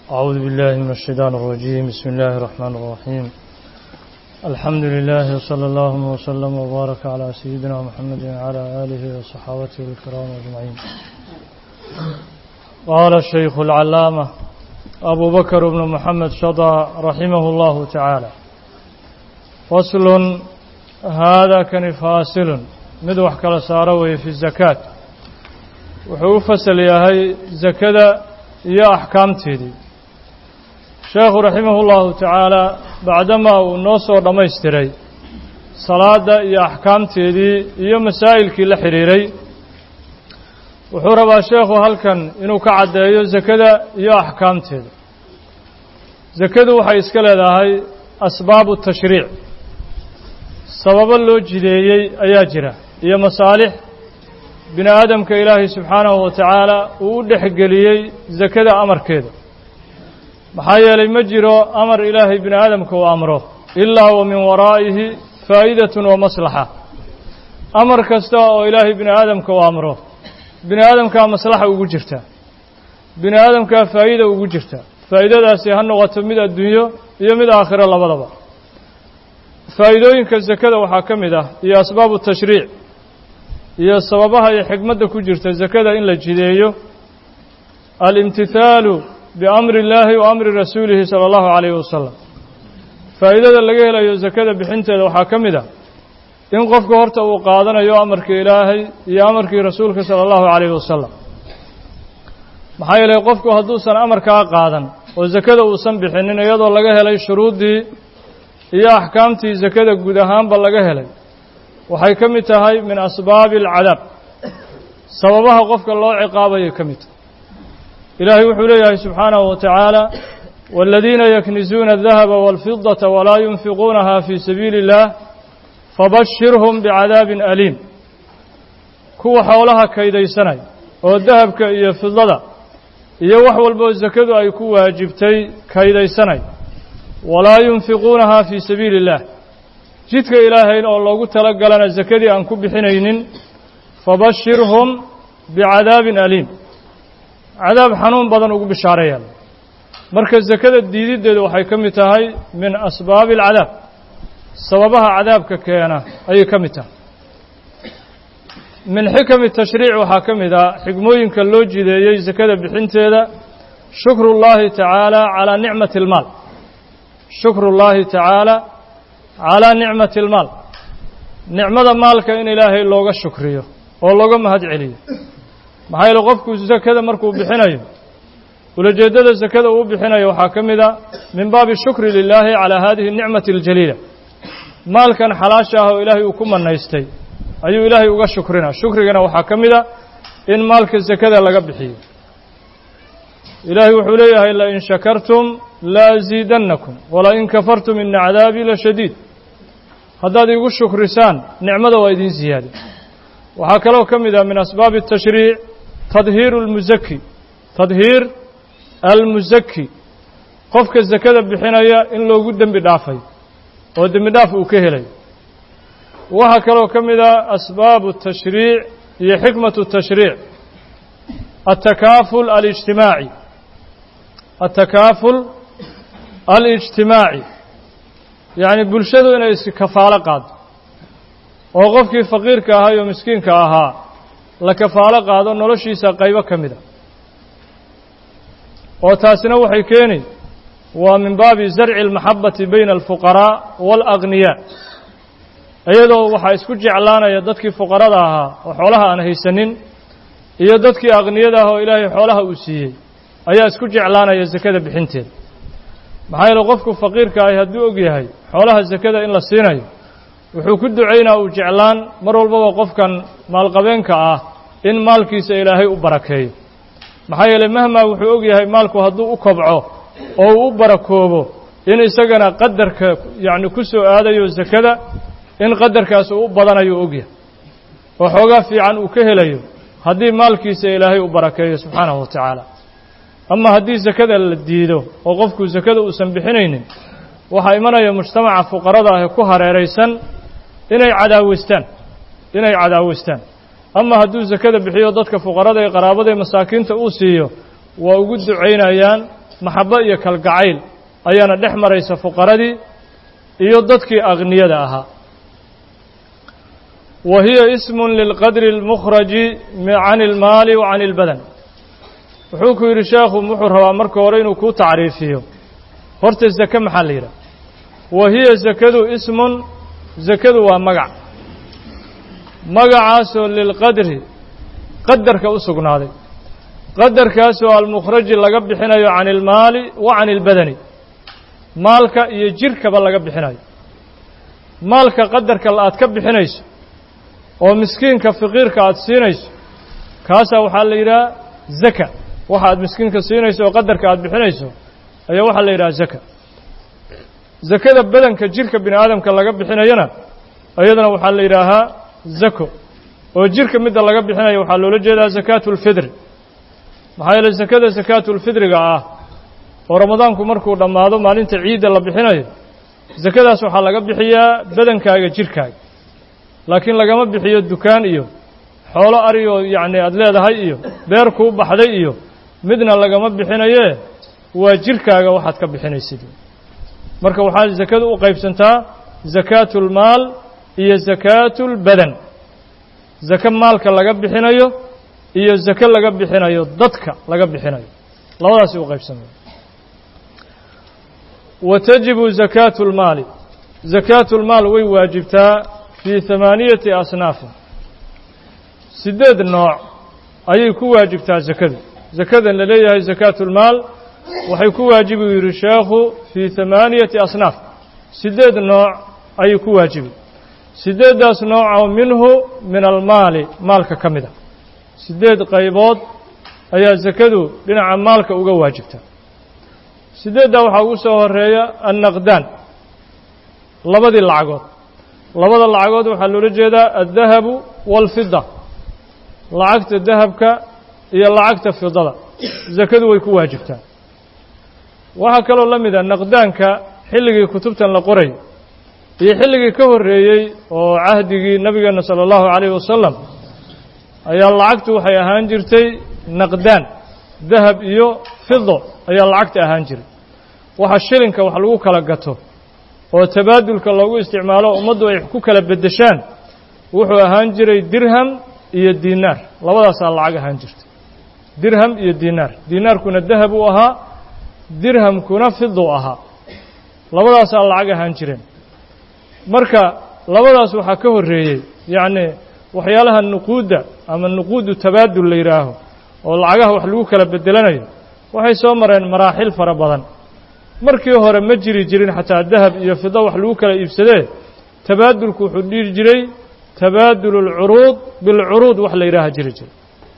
أعوذ بالله من الشيطان الرجيم بسم الله الرحمن الرحيم الحمد لله وصلى الله وسلم وبارك على سيدنا محمد وعلى آله وصحابته الكرام أجمعين قال الشيخ العلامة أبو بكر بن محمد شضى رحمه الله تعالى فصل هذا كان فاصل مدوح كلا ساروي في الزكاة wuxuu u fasal yahay zakada iyo axkaamteedii sheekhu raximah اllahu tacaala bacdamaa uu noo soo dhammaystiray salaadda iyo axkaamteedii iyo masaa'ilkii la xidhiiray wuxuu rabaa sheekhu halkan inuu ka caddeeyo zakada iyo axkaamteeda zakadu waxay iska leedahay asbaabu tashriic sababo loo jideeyey ayaa jira iyo masaalix bini aadamka ilaahay subxaanahu wa tacaala uu u dhexgeliyey zakada amarkeeda maxaa yeelay ma jiro amar ilaahay bini aadamka uu amro ilaa wa min waraa'ihi faa'idatun wa maslaxa amar kasta oo ilaahay bini aadamka uu amro bini aadamkaa maslaxa ugu jirta bini aadamkaa faa'ida ugu jirta faa'idadaasi ha noqoto mid adduunyo iyo mid aakhiro labadaba faa'iidooyinka zakada waxaa ka mid ah iyo asbaabu tashriic iyo sababaha iyo xikmadda ku jirta zakada in la jideeyo alimtihaalu biamri illaahi wa amri rasuulihi sala allahu calayhi wasalam faa'iidada laga helayo zakada bixinteeda waxaa ka mid ah in qofku horta uu qaadanayo amarkii ilaahay iyo amarkii rasuulka sala allahu calayhi wasalam maxaa yeelay qofku hadduusan amarkaa qaadan oo zakada uusan bixinin iyadoo laga helay shuruuddii iyo axkaamtii zakada guud ahaanba laga helay waxay ka mid tahay min asbaabi alcadaab sababaha qofka loo ciqaabayay ka mid tahay ilaahay wuxuu leeyahay subxaanahu wa tacaala waaladiina yaknizuuna adahaba waalfidata walaa yunfiquunaha fii sabiili اllah fabashirhum bicadaabin aliim kuwa xoolaha kaydaysanay oo dahabka iyo fidlada iyo wax walboo sakadu ay ku waajibtay kaydaysanay walaa yunfiquunaha fii sabiili اllah jidka ilaahayn oo loogu tala galana sakadii aan ku bixinaynin fabashirhum bicadaabin aliim cadaab xanuun badan ugu bishaareeyaan marka sakada diididdeedu waxay ka mid tahay min asbaabi alcadaab sababaha cadaabka keena ayay ka mid tahay min xikami tashriic waxaa ka mid ah xigmooyinka loo jideeyey sakada bixinteeda shukru llaahi tacaala calaa nicmati اlmaal shukru llaahi tacaala calaa nicmati almaal nicmada maalka in ilaahay looga shukriyo oo looga mahad celiyo maxaa yeele qofku sakada markuu bixinayo ulajeeddada sakada uu bixinayo waxaa ka mid a min baabi shukri lilaahi calaa haadihi nicmati aljaliila maalkan xalaasha ah oo ilaahay uu ku manaystay ayuu ilaahay uga shukrina shukrigana waxaa ka mid a in maalka sakada laga bixiyo ilaahay wuxuu leeyahay lain shakartum la asiidannakum walain kafartum ina cadaabii la shadiid haddaad iigu shukrisaan nicmada waa idiin siyaada waxaa kaloo ka mid ah min asbaabi الtashriic tadhiiru اlmusaki tadhiir almusaki qofka sakada bixinaya in loogu dembi dhaafay oo dembi dhaaf uu ka helayo waxaa kaloo ka mid ah asbaabu الtashriic iyo xikmaة الtashriic الtakaaful alijtimaaci الtakaaful alijtimaaci yacni bulshadu inay iskafaalo qaado oo qofkii faqiirka ahaa iyo miskiinka ahaa la kafaalo qaado noloshiisa qaybo ka mid a oo taasina waxay keeni waa min baabi zarci almaxabati bayna alfuqaraa waalagniyaa iyadoo waxaa isku jeclaanaya dadkii fuqarada ahaa oo xoolaha aan haysanin iyo dadkii akniyada ah oo ilaahay xoolaha uu siiyey ayaa isku jeclaanaya sakada bixinteeda maxaa yeele qofku faqiirka ahi hadduu og yahay xoolaha sakada in la siinayo wuxuu ku ducaynaa uu jeclaan mar walbaba qofkan maalqabeenka ah in maalkiisa ilaahay u barakeeyo maxaa yeele mahmaa wuxuu og yahay maalku hadduu u kobco oo uu u barakoobo in isagana qadarka yacni ku soo aadayo sakada in qadarkaas uu u badanayo ogyahay oo xoogaa fiican uu ka helayo haddii maalkiisa ilaahay u barakeeyo subxaanahu wa tacaala ama haddii sakada la diido oo qofku sakada uusan bixinaynin waxaa imanaya mujtamaca fuqarada ah ee ku hareeraysan inay cadaaweystaan inay cadaaweystaan ama hadduu sakada bixiyo dadka fuqarada ee qaraabada ee masaakiinta uu siiyo waa ugu ducaynayaan maxabo iyo kalgacayl ayaana dhex maraysa fuqaradii iyo dadkii akhniyada ahaa wa hiya ismun lilqadri اlmukhraji can ilmaali wa can ilbadan wuxuu ku yidhi sheekhu wuxuu rabaa marka hore inuu kuu tacriifiyo horta zake maxaa la yidhaha wa hiya zakadu ismun zakadu waa magac magacaasoo lilqadri qadarka u sugnaaday qadarkaasoo almukhraji laga bixinayo can ilmaali wa can ilbadani maalka iyo jirkaba laga bixinayo maalka qadarka aad ka bixinayso oo miskiinka faqiirka aad siinayso kaasaa waxaa la yidhaha zaka waxa aad miskiinka siinayso oo qadarka aad bixinayso ayaa waxaa la yidhaha zaka zakada badanka jirka bini aadamka laga bixinayona iyadana waxaa la yidhaahaa zako oo jirka midda laga bixinayo waxaa loola jeedaa zakaatu ulfidri maxaa yeeley zakada zakaatulfidriga ah oo ramadaanku markuu dhammaado maalinta ciidda la bixinayo zakadaas waxaa laga bixiyaa badankaaga jirkaaga laakiin lagama bixiyo dukaan iyo xoolo ariyoo yacni aada leedahay iyo beer kuu baxday iyo midna lagama bixinayee waa jirkaaga waxaad ka bixinaysid marka waxaa zakadu u qaybsantaa zakaatulmaal iyo zakaatulbadan zake maalka laga bixinayo iyo zake laga bixinayo dadka laga bixinayo labadaasi u qaybsamaya wa tajibu zakaatu lmaali zakaatu lmaal way waajibtaa fii hamaaniyati asnaafin siddeed nooc ayay ku waajibtaa zakadu zakadan la leeyahay zakaatu lmaal waxay ku waajibi u yidhi sheekhu fii hamaaniyati asnaaf siddeed nooc ayay ku waajibi siddeeddaas noocoo minhu min almaali maalka ka mid a siddeed qaybood ayaa zakadu dhinaca maalka uga waajibta siddeeddaa waxaa ugu soo horeeya annaqdaan labadii lacagood labada lacagood waxaa loola jeedaa addahabu waalfida lacagta dahabka iyo lacagta fidada zakadu way ku waajibtaa waxaa kaloo la mid a naqdaanka xilligii kutubtan la qoray iyo xilligii ka horreeyey oo cahdigii nebigeenna sala allahu calayhi wasalam ayaa lacagtu waxay ahaan jirtay naqdaan dahab iyo fido ayaa lacagta ahaan jiray waxa shilinka wax lagu kala gato oo tabaadulka loogu isticmaalo ummaddu ay ku kala beddeshaan wuxuu ahaan jiray dirham iyo diinaar labadaasaa lacag ahaan jirtay dirham iyo diinaar diinaarkuna dahab uu ahaa dirhamkuna fidu ahaa labadaasaa lacag ahaan jireen marka labadaas waxaa ka horreeyey yacni waxyaalaha nuquudda ama nuquudu tabaadul la yidhaaho oo lacagaha wax lagu kala beddelanayo waxay soo mareen maraaxil fara badan markii hore ma jiri jirin xataa dahab iyo fido wax lagu kala iibsadee tabaadulku wuxuu dhihi jiray tabaadulu alcuruud bilcuruud wax la yidhaaha jiri jiray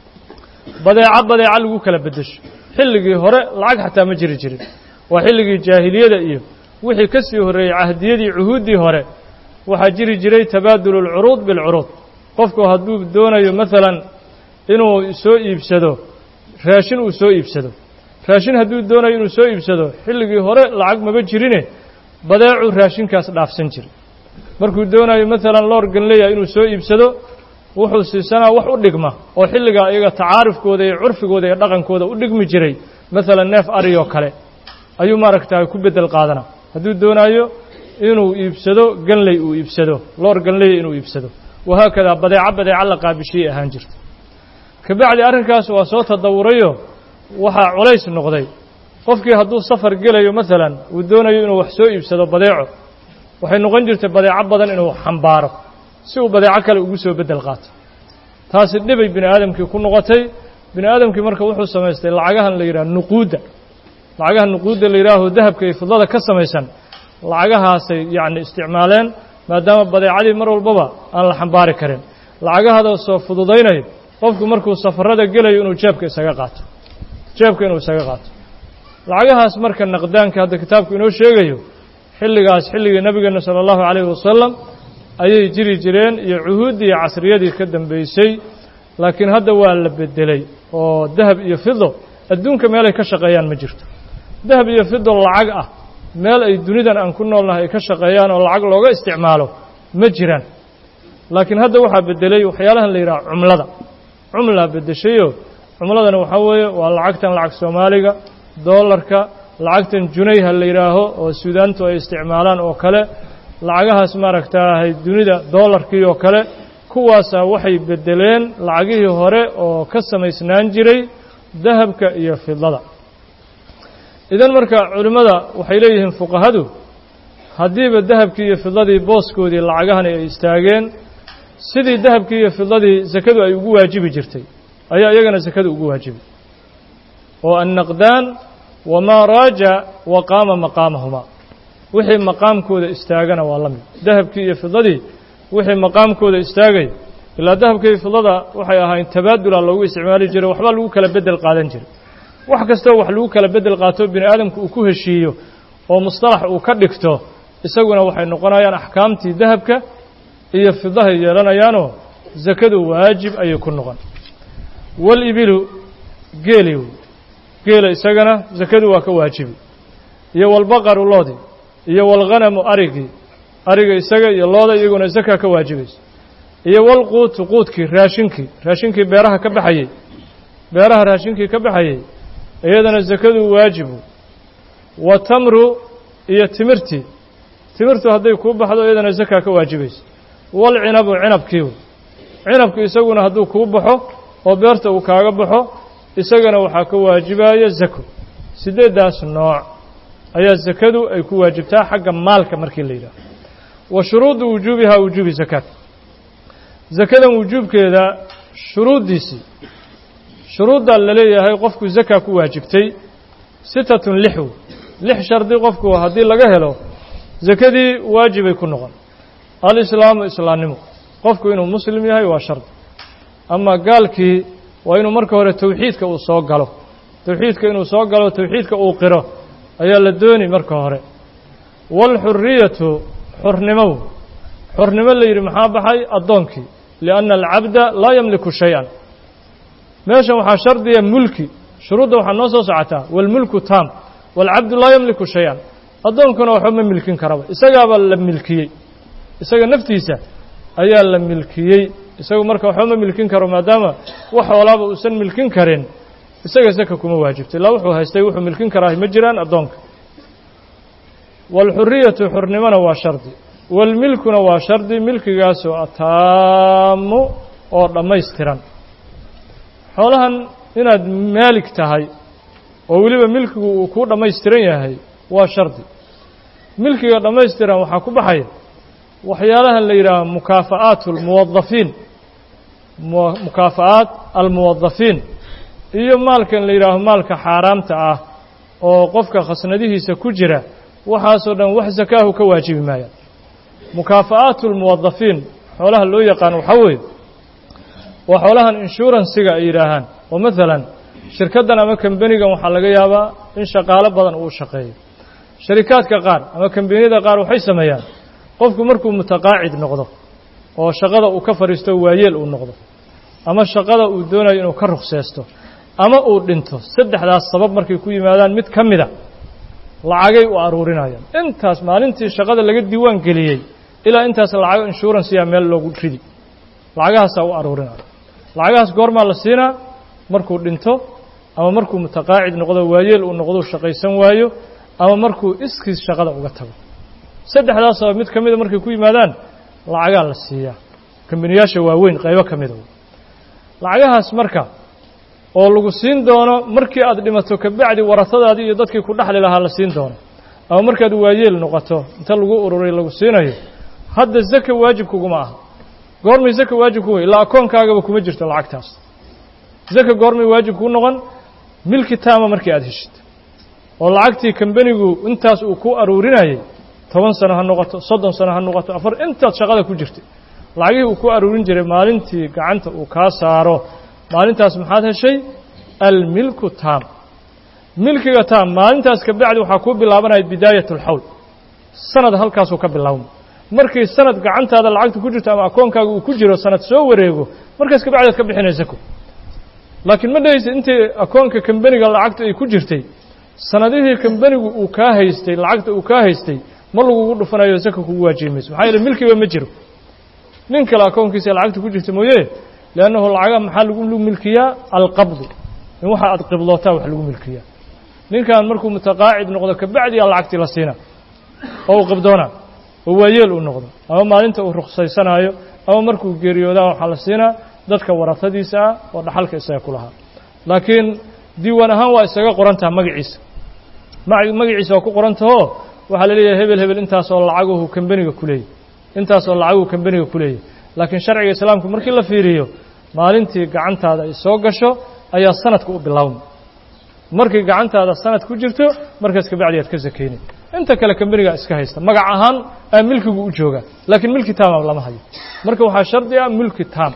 badeeco badeeco lagu kala beddesho xilligii hore lacag xataa ma jiri jirin waa xilligii jaahiliyada iyo wixii ka sii horreeyey cahdiyadii cuhuuddii hore waxaa jiri jiray tabaadulu alcuruud bilcuruud qofku hadduu doonayo maalan inuu soo iibsado raashin uu soo iibsado raashin hadduu doonayo inuu soo iibsado xilligii hore lacag maba jirine badeecuu raashinkaas dhaafsan jiray markuu doonayo maalan loor ganleya inuu soo iibsado wuxuu siisanaa wax u dhigma oo xilligaa iyaga tacaarufkooda iyo curfigooda iyo dhaqankooda u dhigmi jiray maalan neef ariyoo kale ayuu maaragtaa ku beddel qaadana hadduu doonaayo inuu iibsado ganley uu iibsado loor ganleya inuu iibsado wahaakadaa badeeco badeeco la qaabishiyey ahaan jirta kabacdi arrinkaas waa soo tadawurayo waxaa culays noqday qofkii hadduu safar gelayo maalan uu doonayo inuu wax soo iibsado badeeco waxay noqon jirtay badeeco badan inuu xambaaro si uu badeeco kale ugu soo beddel qaato taasi dhibay bini aadamkii ku noqotay bini aadamkii marka wuxuu samaystay lacagahan la yidhaha nuquudda lacagaha nuquudda la yidhaaho dahabka iyo fidlada ka samaysan lacagahaasay yacni isticmaaleen maadaama badeecadii mar walbaba aan la xambaari karin lacagahaadaasoo fududaynayo qofku markuu safarada gelayo inuu jeebka isaga qaato jeebka inuu isaga qaato lacagahaas marka naqdaanka hadda kitaabku inoo sheegayo xilligaas xilligii nebigeenna sala allahu calayhi wasalam ayay jiri jireen iyo cuhuuddii iyo casriyadii ka dambeysay laakiin hadda waa la beddelay oo dahab iyo fido adduunka meelay ka shaqeeyaan ma jirto dahab iyo fido lacag ah meel ay dunidan aan ku noolnahay ay ka shaqeeyaan oo lacag looga isticmaalo ma jiraan laakiin hadda waxaa beddelay waxyaalahan la yidhaha cumlada cumlaa beddeshayoo cumladana waxaa weeye waa lacagtan lacag soomaaliga doolarka lacagtan junayha la yidhaaho oo suudaantu ay isticmaalaan oo kale lacagahaas maaragtaahay dunida doolarkii oo kale kuwaasaa waxay beddeleen lacagihii hore oo ka samaysnaan jiray dahabka iyo fidada idan marka culimmada waxay leeyihiin fuqahadu haddiiba dahabkii iyo fidadii booskoodii lacagahani ay istaageen sidii dahabkii iyo fidadii sakadu ay ugu waajibi jirtay ayaa iyagana sakadu ugu waajibi oo annaqdaan wamaa raaja wa qaama maqaamahumaa wixii maqaamkooda istaagana waa la mid dahabkii iyo fidadii wixii maqaamkooda istaagay ilaa dahabka iyo fidada waxay ahaayeen tabaadula loogu isticmaali jiray waxbaa lagu kala beddel qaadan jiray wax kastoo wax lagu kala beddel qaato bini aadamku uu ku heshiiyo oo mustalax uu ka dhigto isaguna waxay noqonayaan axkaamtii dahabka iyo fidahay yeelanayaanoo sakadu waajib ayay ku noqon walibilu geeli wey geela isagana sakadu waa ka waajibi iyo walbaqaru loodi iyo walghanamu arigii ariga isaga iyo looda iyaguna zakaa ka waajibayso iyo walquutu quudkii raashinkii raashinkii beeraha ka baxayey beeraha raashinkii ka baxayey iyadana sakadu waajibu wa tamru iyo timirtii timirtu hadday kuu baxdo iyadana zakaa ka waajibayso walcinabu cinabkii wey cinabku isaguna hadduu kuu baxo oo beerta uu kaaga baxo isagana waxaa ka waajibaya zako siddeeddaas nooc ayaa sakadu ay ku waajibtaa xagga maalka markii la yidhaaho wa shuruudu wujuubihaa wujuubi zakaat zakadan wujuubkeeda shuruuddiisii shuruuddaa la leeyahay qofku zakaa ku waajibtay sitatun lix wey lix shardi qofku haddii laga helo sakadii waajibay ku noqon alislaamu islaamnimo qofku inuu muslim yahay waa shardi ama gaalkii waa inuu marka hore towxiidka uu soo galo towxiidka inuu soo galo towxiidka uu qiro ayaa la dooni marka hore waalxuriyatu xurnimow xurnimo la yidhi maxaa baxay addoonkii lianna alcabda laa yamliku shay-an meeshan waxaa shardiya mulki shuruudda waxaa noo soo socotaa waalmulku taam waalcabdu laa yamliku shay-an addoonkuna waxba ma milkin karaba isagaabaa la milkiyey isaga naftiisa ayaa la milkiyey isagu marka waxba ma milkin karo maadaama wax xoolaaba uusan milkin karin isaga saka kuma waajibto ilaa wuxuu haystay wuxuu milkin karaahi ma jiraan addoonka waalxuriyatu xurnimona waa shardi waalmilkuna waa shardi milkigaasoo ataamu oo dhammaystiran xoolahan inaad maalik tahay oo weliba milkigu uu kuu dhammaystiran yahay waa shardi milkiga dhammaystiran waxaa ku baxaya waxyaalahan la yidhaaho mukaafa'aat almuwadafiin mukaafa'aat almuwadafiin iyo maalkan la yidhaaho maalka xaaraamta ah oo qofka khasnadihiisa ku jira waxaasoo dhan wax sakaahu ka waajibi maayaan mukaafa'aatu almuwadafiin xoolaha loo yaqaan waxaa weeye waa xoolahan inshuransiga ay yidhaahaan oo maalan shirkaddan ama kambenigan waxaa laga yaabaa in shaqaalo badan uu shaqeeyo sharikaadka qaar ama kambaniyada qaar waxay sameeyaan qofku markuu mutaqaacid noqdo oo shaqada uu ka fadhiisto waayeel uu noqdo ama shaqada uu doonayo inuu ka rukseysto ama uu dhinto saddexdaas sabab markay ku yimaadaan mid ka mida lacagay u aruurinayaan intaas maalintii shaqada laga diiwaan geliyey ilaa intaas lacago inshuransiyaa meel loogu ridi lacagahaasaa u aruurinaya lacagahaas goormaa la siinaa markuu dhinto ama markuu mutaqaacid noqdo waayeel uu noqdo shaqaysan waayo ama markuu iskiis shaqada uga tago saddexdaas sabab mid ka mida markay ku yimaadaan lacagaa la siiyaa kambaniyaasha waaweyn qaybo ka mida lacagahaas marka oo lagu siin doono markii aad dhimato kabacdi warasadaadii iyo dadkii ku dhexli lahaa la siin doono ama markaad waayeel noqoto inta lagu ururay lagu siinayo hadda zaka waajib kuguma aha goormay zaka waajib kuga ilaa akoonkaagaba kuma jirto lacagtaas zaka goormay waajib kuu noqon milki taama markii aad heshid oo lacagtii kambenigu intaas uu ku aruurinayay toban sano ha noqoto soddon sano ha noqoto afar intaad shaqada ku jirtay lacagihii uu ku aruurin jiray maalintii gacanta uu kaa saaro maalintaas maxaad heshay almilku taam milkiga taam maalintaas ka bacdi waxaa kuu bilaabanaya bidaayat alxawl sanad halkaasuu ka bilaabma markii sanad gacantaada lacagta ku jirto ama akoonkaaga uu ku jiro sanad soo wareego markaas ka bacdi ad ka bixinaysa ko laakiin ma dhahaysa intii akoonka kambeniga lacagta ay ku jirtay sanadihii kambenigu uu kaa haystay lacagta uu kaa haystay ma lagugu dhufanayo saka kugu waajibi mayso maxaa yeele milkiba ma jiro nin kale akoonkiisa lacagta ku jirta mooye liannahu lacaga maxaa lagu milkiyaa alqabdu in waxa aad qiblootaa wax lagu milkiyaa ninkan markuu mutaqaacid noqdo kabacdiyaa lacagtii la siina oo uu qabdoona oo waayeel uu noqdo ama maalinta uu ruksaysanaayo ama markuu geeriyoodaa waxaa la siinaa dadka warafadiisa ah oo dhaxalka isaga ku lahaa laakiin diiwaan ahaan waa isaga qoran taha magaciisa magaciisa waa ku qoran tahoo waxaa la leeyahay hebel hebel intaasoo lacaguhu kambeniga ku leeyay intaasoo lacaguhu kambeniga ku leeyay laakiin sharciga islaamka markii la fiiriyo maalintii gacantaada ay soo gasho ayaa sanadka u bilaawma markay gacantaada sanad ku jirto markaas kabacdi aad ka sakayni inta kale kambeniga iska haysta magac ahaan aa milkigu u jooga laakiin milki taama lama hayo marka waxaa shardi ah mulki taam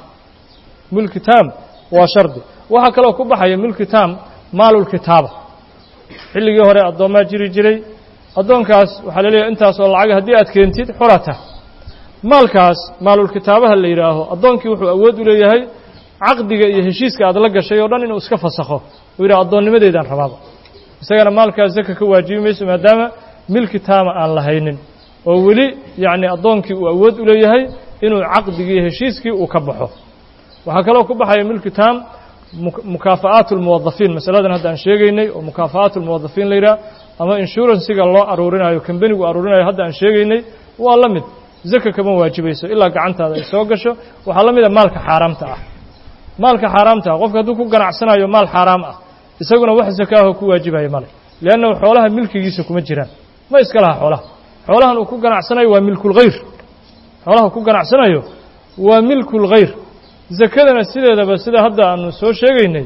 mulki taam waa shardi waxaa kaloo ku baxaya mulki taam maalulkitaaba xilligii hore addoommaa jiri jiray addoonkaas waxaa la leeyahay intaas oo lacag haddii aad keentid xurata maalkaas maalulkitaabaha la yidhaaho addoonkii wuxuu awood u leeyahay caqdiga iyo heshiiska aad la gashay oo dhan inuu iska fasakho uu yidhaha addoonnimadeedaan rabaaba isagana maalkaas zaka ka waajibi mayso maadaama milki taama aan lahaynin oo weli yacni addoonkii uu awood u leeyahay inuu caqdigii iyo heshiiskii uu ka baxo waxaa kaloo ku baxaya milki taam mukaafa'aat اlmuwadafiin masaladan hadda aan sheegaynay oo mukaafa'aat اlmuwadafiin la yidhaha ama inshuransiga loo aruurinayo kambenigu aruurinayo hadda aan sheegaynay waa la mid zaka kama waajibayso ilaa gacantaada ay soo gasho waxaa la mid a maalka xaaraamta ah maalka xaaraamta ah qofka hadduu ku ganacsanayo maal xaaraam ah isaguna wax zakaaho ku waajibaya male liannahu xoolaha milkigiisa kuma jiraan ma iska laha xoolaha xoolahan uu ku ganacsanayo waa milkulkhayr xoolaha uu ku ganacsanayo waa milkulkhayr zakadana sideedaba sida hadda aanu soo sheegaynay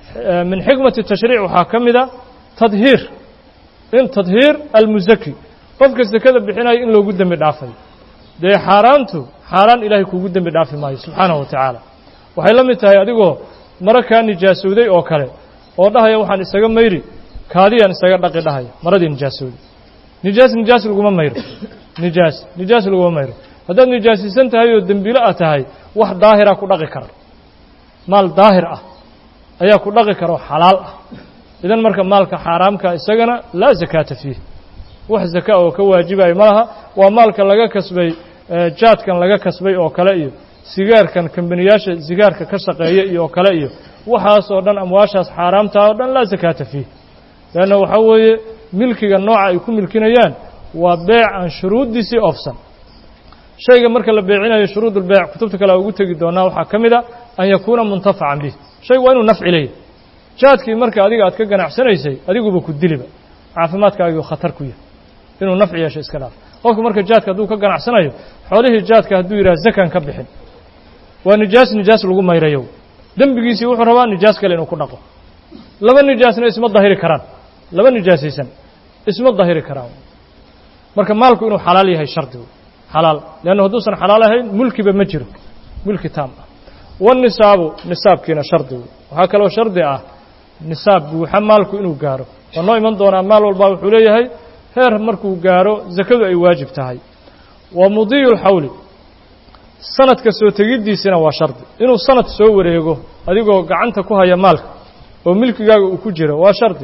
min xikmati tashriic waxaa ka mida tadhiir in tadhiir almusaki qofka zakada bixinayo in loogu dembi dhaafayo dee xaaraantu xaaraan ilaahay kugu dembi dhaafi maayo subxaanahu wa tacaala waxay la mid tahay adigoo maro kaa nijaasowday oo kale oo dhahaya waxaan isaga mayri kaadiyaan isaga dhaqi dhahaya maradii nijaasowday nijaas nijaas laguma mayro nijaas nijaas laguma mayro haddaad nijaasisan tahay oo dembiilo ah tahay wax daahira ku dhaqi kara maal daahir ah ayaa ku dhaqi kara oo xalaal ah idan marka maalka xaaraamka isagana laa zakaata fiih wax zaka oo ka waajibayo ma laha waa maalka laga kasbay jaadkan laga kasbay oo kale iyo sigaarkan kambaniyaasha sigaarka ka shaqeeya iyo oo kale iyo waxaas oo dhan amwaashaas xaaraamtaa oo dhan laa zakaata fiih leanna waxaa weeye milkiga nooca ay ku milkinayaan waa beec aan shuruuddiisii oofsan shayga marka la beecinayo shuruudulbeec kutubta kale a ugu tegi doonaa waxaa ka mid a an yakuuna muntafacan bih shaygu waa inuu nafci leeyahy jaadkii marka adiga aad ka ganacsanaysay adiguba ku diliba caafimaadkaagiu khatar ku yahay inuu nafci yeesho iska dhaaf qofku marka jaadka hadduu ka ganacsanayo xoolihii jaadka hadduu yidhaha zakan ka bixin waa nijaas nijaas lagu mayrayo dembigiisii wuxuu rabaa nijaas kale inuu ku dhaqo laba nijaasna isma dahiri karaan laba nijaasaysan isma dahiri karaan marka maalku inuu xalaal yahay shardi xalaal leanna hadduusan xalaal ahayn mulkiba ma jiro mulki taam ah wanisaabu nisaabkiina shardi wey waxaa kaloo shardi ah nisaab buuxa maalku inuu gaaro waa noo iman doonaa maal walbaa wuxuu leeyahay heer markuu gaaro zakadu ay waajib tahay wa mudiyu lxawli sanadka soo tegiddiisina waa shardi inuu sanad soo wareego adigoo gacanta ku haya maalka oo milkigaaga uu ku jiro waa shardi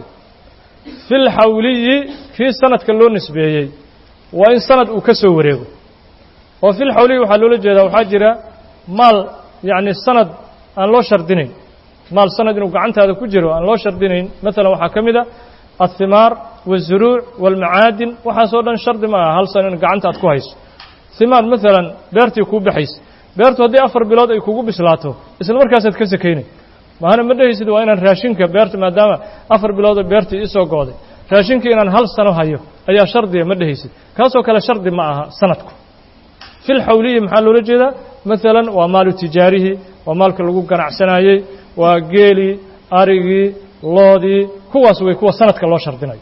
fi lxawliyi kii sanadka loo nisbeeyey waa in sanad uu ka soo wareego oo fi lxawliyi waxaa loola jeedaa waxaa jira maal yacni sanad aan loo shardinayn maal sanad inuu gacantaada ku jiro aan loo shardinayn maalan waxaa ka mid a athimaar waالzuruuc wاlmacaadin waxaasoo dhan shardi ma aha hal sano in gacanta aad ku hayso himaar maalan beertii kuu baxaysa beertu haddii afar bilood ay kugu bislaato isla markaasaad ka sakaynay mahana ma dhehaysid waa inaan raashinka beerta maadaama afar biloodoo beertii isoo go'day raashinkii inaan hal sano hayo ayaa shardiga ma dhehaysid kaasoo kale shardi ma aha sanadku fi lxawliyi maxaa loola jeedaa maalan waa maalu tijaarihi waa maalka lagu ganacsanaayey waa geelii arigii loodii kuwaas way kuwa sanadka loo shardinayo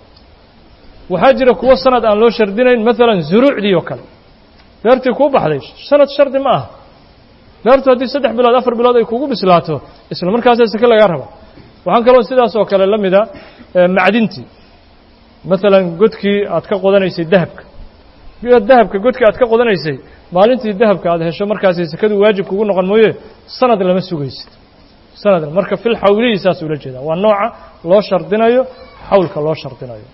waxaa jira kuwo sanad aan loo shardinayn maalan zuruucdii oo kale beertii kuu baxday sanad shardi ma aha beertu haddii saddex bilood afar bilood ay kugu bislaato isla markaasa sake lagaa raba waxaan kaloo sidaas oo kale la mida macdintii maalan godkii aad ka qodanaysay dahabka dahabka godkii aad ka qodanaysay maalintii dahabka aad hesho markaasay sekadu waajib kugu noqon mooye sanad lama sugaysid sanad marka fil xawliyi saas ula jeedaa waa nooca loo shardinayo xawlka loo shardinayo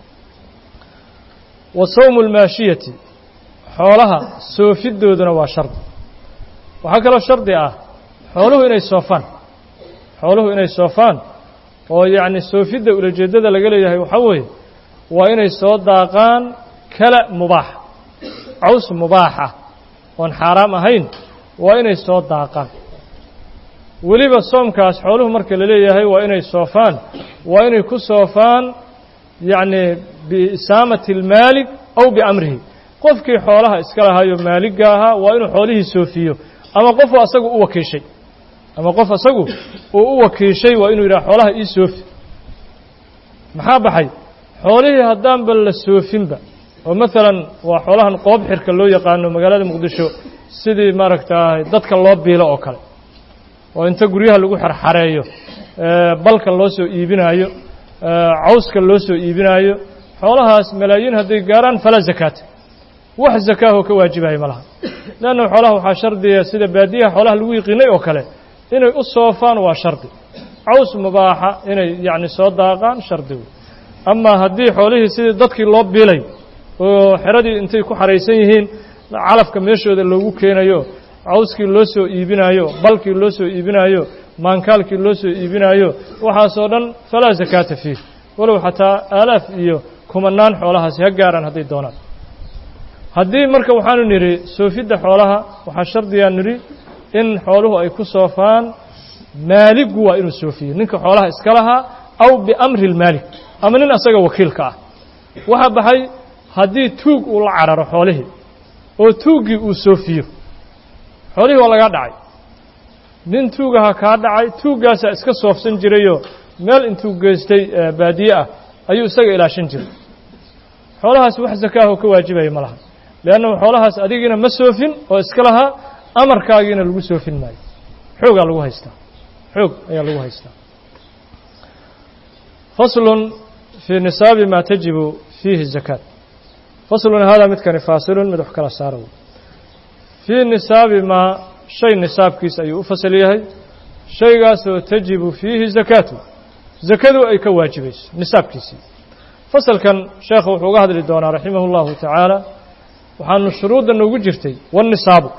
wa sawmu lmaashiyati xoolaha soofidooduna waa shardi waxaa kaloo shardi ah xooluhu inay soofaan xooluhu inay soofaan oo yacni soofidda ulajeeddada laga leeyahay waxaa weeye waa inay soo daaqaan kala mubaaxa caws mubaaxa oon xaaraam ahayn waa inay soo daaqaan weliba soomkaas xooluhu marka la leeyahay waa inay soofaan waa inay ku soofaan yacni biisaamati almaalik aw biamrihi qofkii xoolaha iska lahaayo maaligga ahaa waa inuu xoolihii soofiyo ama qofu asagu u wakiishay ama qof asagu uu u wakiishay waa inuu yidhaha xoolaha ii soofi maxaa baxay xoolihii haddaanba la soofinba oo maalan waa xoolahan qoob xirka loo yaqaano magaalada muqdisho sidii maaragtay dadka loo biilo oo kale oo inta guryaha lagu xarxareeyo balka loo soo iibinaayo cawska loo soo iibinaayo xoolahaas malaayiin hadday gaaraan falaa zakaata wax zakaahoo ka waajibaya ma laha leanna xoolaha waxaa shardiya sida baadiyaha xoolaha lagu yiqiinay oo kale inay u soofaan waa shardi caws mubaaxa inay yacni soo daaqaan shardi wey amaa haddii xoolihii sidii dadkii loo biilay oo xeradii intay ku xaraysan yihiin calafka meeshooda loogu keenayo cawskii loo soo iibinaayo balkii loo soo iibinaayo maankaalkii loo soo iibinaayo waxaasoo dhan falaa zakaata fiih walow xataa aalaaf iyo kumanaan xoolahaasi ha gaaraan hadday doonaan haddii marka waxaanu nidhi soofidda xoolaha waxaa shardiyaa nidhi in xooluhu ay ku soofaan maaliggu waa inuu soofiyo ninka xoolaha iska lahaa aw biamri اlmaalik ama nin asaga wakiilka ah waxaa baxay haddii tuug uu la cararo xoolihii oo tuuggii uu soofiyo xoolihii waa lagaa dhacay nin tuugaha kaa dhacay tuuggaasaa iska soofsan jirayoo meel intuu geystay baadiye ah ayuu isaga ilaashan jiray xoolahaas wax zakaahoo ka waajibaya ma laha leannahu xoolahaas adigiina ma soofin oo iska lahaa amarkaagiina lagu soofin maayo xoogaa lagu haystaa xoog ayaa lagu haystaa faslun fii nisaabi maa tajibu fiihi zakaat faslun haadaa midkani faasilun mid wax kala saara fii nisaabi maa shay nisaabkiis ayuu u fasal yahay shaygaasoo tajibu fiihi zakaatu zakadu ay ka waajibayso nisaabkiisii fasalkan sheekhu wuxuu uga hadli doonaa raximah اllahu tacaala waxaanu shuruudda noogu jirtay wanisaabu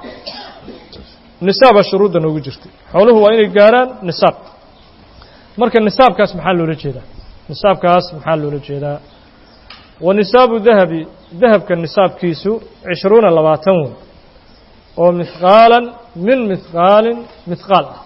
nisaaba shuruudda noogu jirtay xooluhu waa inay gaaraan nisaab marka nisaabkaas maxaa loola jeedaa nisaabkaas maxaa loola jeedaa wa nisaabu dahabi dahabka nisaabkiisu cishruuna labaatan wey oo mihqaalan min mihqaalin mihqaal ah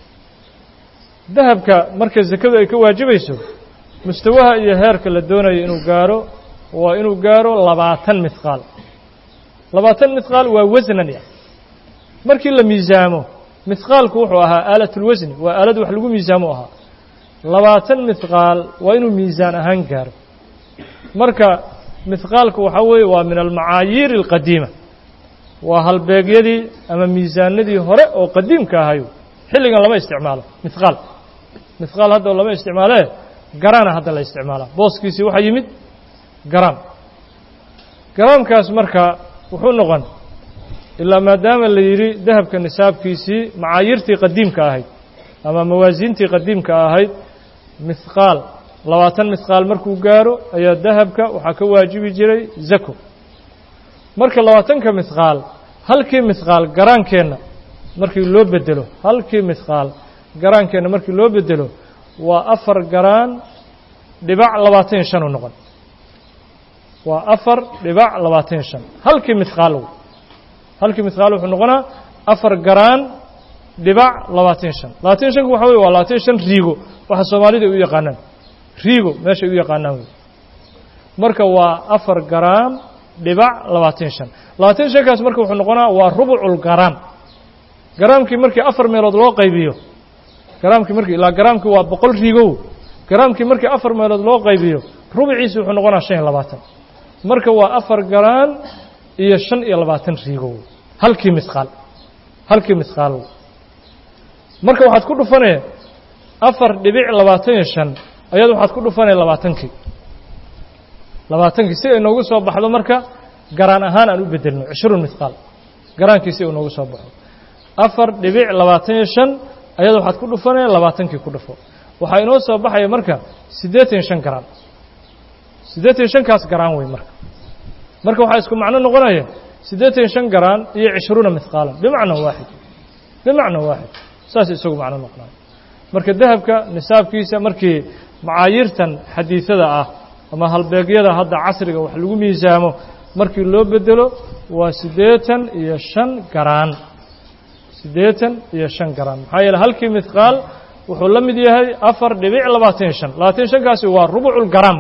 dahabka marka zakadu ay ka waajibayso mustawaha iyo heerka la doonayo inuu gaaro waa inuu gaaro labaatan mihqaal labaatan mihqaal waa wasnan ya markii la miisaamo mihqaalku wuxuu ahaa aalatulwasni waa aalad wax lagu miisaamo ahaa labaatan mihqaal waa inuu miisaan ahaan gaaro marka mihqaalku waxaa weeye waa min almacaayiir alqadiima waa halbeegyadii ama miisaanadii hore oo qadiimka ahayo xilligan lama isticmaalo mihqaal mihqaal hadda lama isticmaalee garaana hadda la isticmaalaa booskiisii waxaa yimid garaam garaamkaas marka wuxuu noqon ilaa maadaama la yidhi dahabka nisaabkiisii macaayiirtii qadiimka ahayd ama mawaasiintii qadiimka ahayd mihqaal labaatan mihqaal markuu gaaro ayaa dahabka waxaa ka waajibi jiray zako marka labaatanka mihqaal halkii mihqaal garaankeenna markii loo bedelo halkii mihqaal garaankeenna markii loo bedelo waa afar garaan dhibac labaatan iyo shan u noqon waa afar dhibac labaatan iyo shan halkii mihqaal halkii mihqaal wuxuu noqonaa afar garaan dhibac labaatan iyo shan labaatan iyo shanku waxa wey waa labaatan iyo shan riigo waxa soomaalida ay u yaqaanaan riigo meeshay u yaqaanaan wey marka waa afar garaam dhibac labaatan iyo shan labaatan iyo shankaas marka wuxuu noqonaa waa rubucul garaam garaamkii markii afar meelood loo qaybiyo garaamkii markii ilaa garaamkii waa boqol riigow garaamkii markii afar meelood loo qaybiyo rubiciisi wuxuu noqonaa shan iyo labaatan marka waa afar garaan iyo shan iyo labaatan riigow halkii mihqaal halkii mihqaal marka waxaad ku dhufanee afar dhibic labaatan iyo shan ayaad waxaad ku dhufanee labaatankii labaatankii si ay noogu soo baxdo marka garaan ahaan aan u bedelno cishruun mihqaal garaankii si uu noogu soo baxo afar dhibic labaatan iyo shan ayada waxaad ku dhufanee labaatankii ku dhufo waxaa inoo soo baxaya marka siddeetan iyo shan garaan siddeetan iyo shankaas garaan wey marka marka waxaa isku macno noqonaya siddeetan iyo shan garaan iyo cishruuna mihqaalan bimacna waaxid bimacna waaxid saas isagu macno noqonayo marka dahabka nisaabkiisa markii macaayiirtan xadiidada ah ama halbeegyada hadda casriga wax lagu miisaamo markii loo bedelo waa siddeetan iyo shan garaan siddeetan iyo shan garaan maxaa yeele halkii midqaal wuxuu la mid yahay afar dhibic labaatan iyo shan labaatan iyo shankaasi waa rubuculgaraam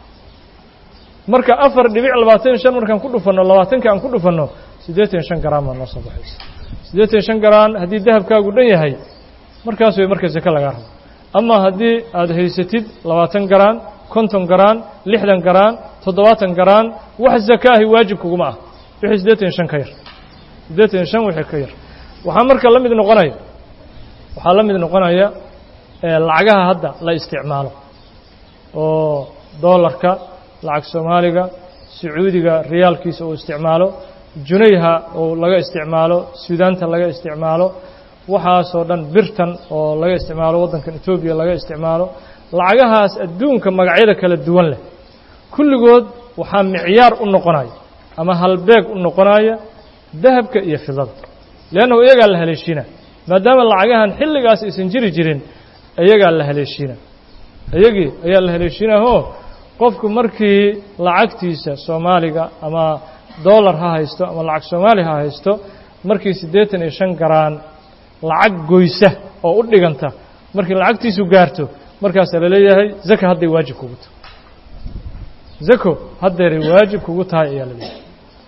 marka afar dhibic labaatan iyo shan markaan ku dhufanno labaatanka aan ku dhufanno siddeetan iyo shan garaan baa noo soo baxaysa siddeetan iyo shan garaan haddii dahabkaagu dhan yahay markaas way marka seke lagaa rabo ama haddii aad haysatid labaatan garaan konton garaan lixdan garaan toddobaatan garaan wax zakaahi waajib kuguma ah wixii siddeetan iyo shan ka yar siddeetan iyo shan wixii ka yar waxaa marka la mid noqonaya waxaa la mid noqonaya lacagaha hadda la isticmaalo oo doolarka lacag soomaaliga sacuudiga riyaalkiisa uu isticmaalo junayha uu laga isticmaalo suudaanta laga isticmaalo waxaasoo dhan birtan oo laga isticmaalo waddankan etoobiya laga isticmaalo lacagahaas adduunka magacyada kala duwan leh kulligood waxaa micyaar u noqonaya ama halbeeg u noqonaya dahabka iyo fidada leannahu iyagaa la haleeshiina maadaama lacagahan xilligaas aysan jiri jirin iyagaa la haleeshiina iyagii ayaa la haleeshiinahoo qofku markii lacagtiisa soomaaliga ama dollar ha haysto ama lacag soomaali ha haysto markii siddeetan iyo shan garaan lacag goysa oo u dhiganta markii lacagtiisu gaarto markaasaa la leeyahay zaka hadday waajib kugu tahay zako haddeeray waajib kugu tahay ayaa la leeyahay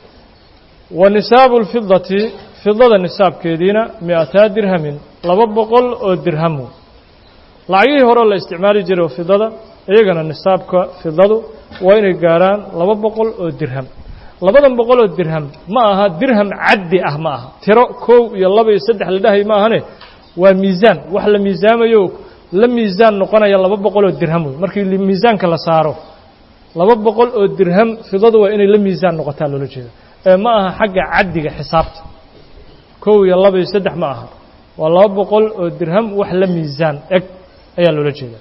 wa nisaabu lfidati fidada nisaabkeediina mi-ataa dirhamin laba boqol oo dirhamu lacagihii hore la isticmaali jiray oo fidada iyagana nisaabka fidadu waa inay gaarhaan laba boqol oo dirham labadan boqol oo dirham ma aha dirham caddi ah ma aha tiro kow iyo laba iyo saddex la dhahay ma ahane waa miisaan wax la miisaamayo la miisaan noqonaya laba boqol oo dirham wey markii miisaanka la saaro laba boqol oo dirham fidadu waa inay la miisaan noqotaa loola jeeda ee ma aha xagga caddiga xisaabta kow iyo laba iyo saddex ma aha waa laba boqol oo dirham wax la miisaan eg ayaa loola jeeda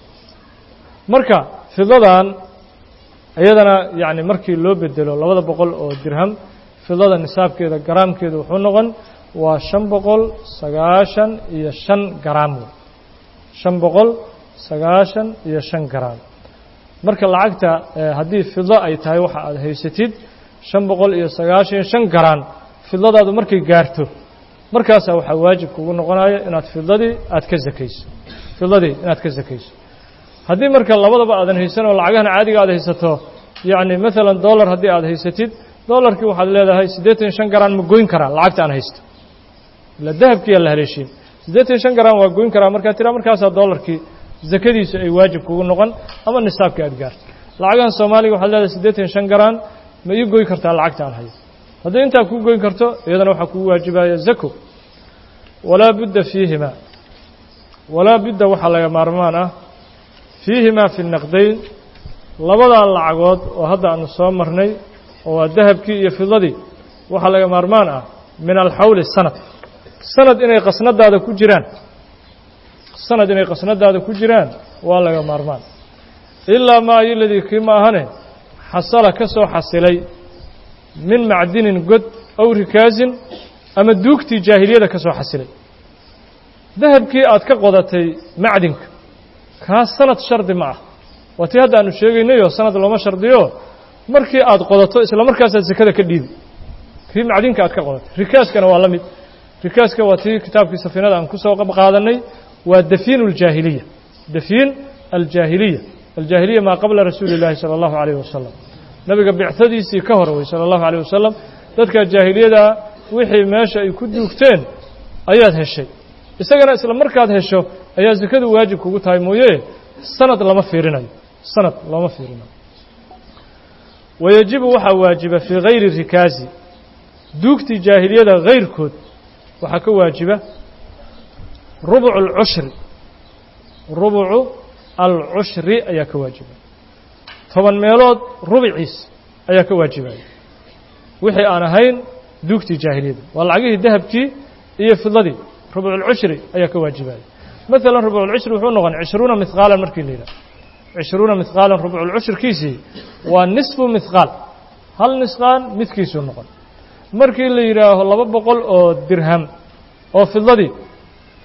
marka fidadan iyadana yacni markii loo bedelo labada boqol oo dirham fidada nisaabkeeda garaamkeeda wuxuu noqon waa shan boqol sagaashan iyo shan garaam wey shan boqol sagaashan iyo shan garaam marka lacagta haddii fido ay tahay waxa aad haysatid shan boqol iyo sagaashan iyo shan garaan fidadaadu markay gaarto markaasaa waxaa waajib kugu noqonaya inaad fidadii aad ka zakayso fidadii inaad ka zakayso haddii marka labadaba aadan haysan oo lacagahan caadiga aad haysato yacni maalan dollar haddii aad haysatid dollarkii waxaad leedahay siddeetan iyo shan garaan ma goyn karaa lacagta aan haysto ila dahabkiiyaa la haleeshiin siddeetan iyo shan garaan waa goyn karaa markaa tiraa markaasaa dollarkii zakadiisu ay waajib kugu noqon ama nisaabkii aad gaarto lacagahan soomaaliga waxaad leedahay siddeetan iyo shan garaan ma ii goy kartaa lacagta aan hayo haddii intaa kuu goyn karto iyadana waxaa kugu waajibaya zako walaa budda fiihima walaa budda waxaa laga maarmaan ah fiihimaa fi naqdayn labadaa lacagood oo hadda aanu soo marnay oo waa dahabkii iyo fidadii waxaa laga maarmaan ah min alxawli sanad sanad inay qasnadaada ku jiraan sanad inay qasnadaada ku jiraan waa laga maarmaan ilaa maa iladii kii ma ahane xasala ka soo xasilay min macdinin god aw rikaasin ama duugtii jaahiliyada ka soo xasilay dahabkii aad ka qodatay macdinka kaas sanad shardi ma ah waa tii hadda aanu sheegaynayoo sanad looma shardiyo markii aad qodato isla markaasaad sekada ka dhiibi kii macdinka aad ka qodatay rikaaskana waa la mid rikaaska waa tii kitaabkii safiinada aan ku soo qaadannay waa dafiin aljaahiliya dafiin aljaahiliya aljaahiliya maa qabla rasuuli illaahi sala allahu calayh wasalam nabiga bicadiisii ka hor wey sala allahu calayh wasalam dadka jaahiliyadaa wixii meesha ay ku duugteen ayaad heshay isagana isla markaad hesho ayaa sekadu waajib kugu tahay mooye sanad lama fiirinayo sanad looma fiirinayo wayajibu waxaa waajiba fii hayri rikaasi duugtii jaahiliyada hayrkood waxaa ka waajiba rubucu alcushri rubucu alcushri ayaa ka waajiba toban meelood rubiciis ayaa ka waajibaya wixii aan ahayn duugtii jaahiliyada waa lacagihii dahabkii iyo fidadii rubuculcushri ayaa ka waajibaya maalan rubuculcushri wuxuu noqon cishruuna mihqaalan markii la yidhaha cishruuna mihqaalan rubuculcushirkiisii waa nisfu mihqaal hal nisqaan midkiisuu noqon markii la yidhaaho laba boqol oo dirham oo fidadii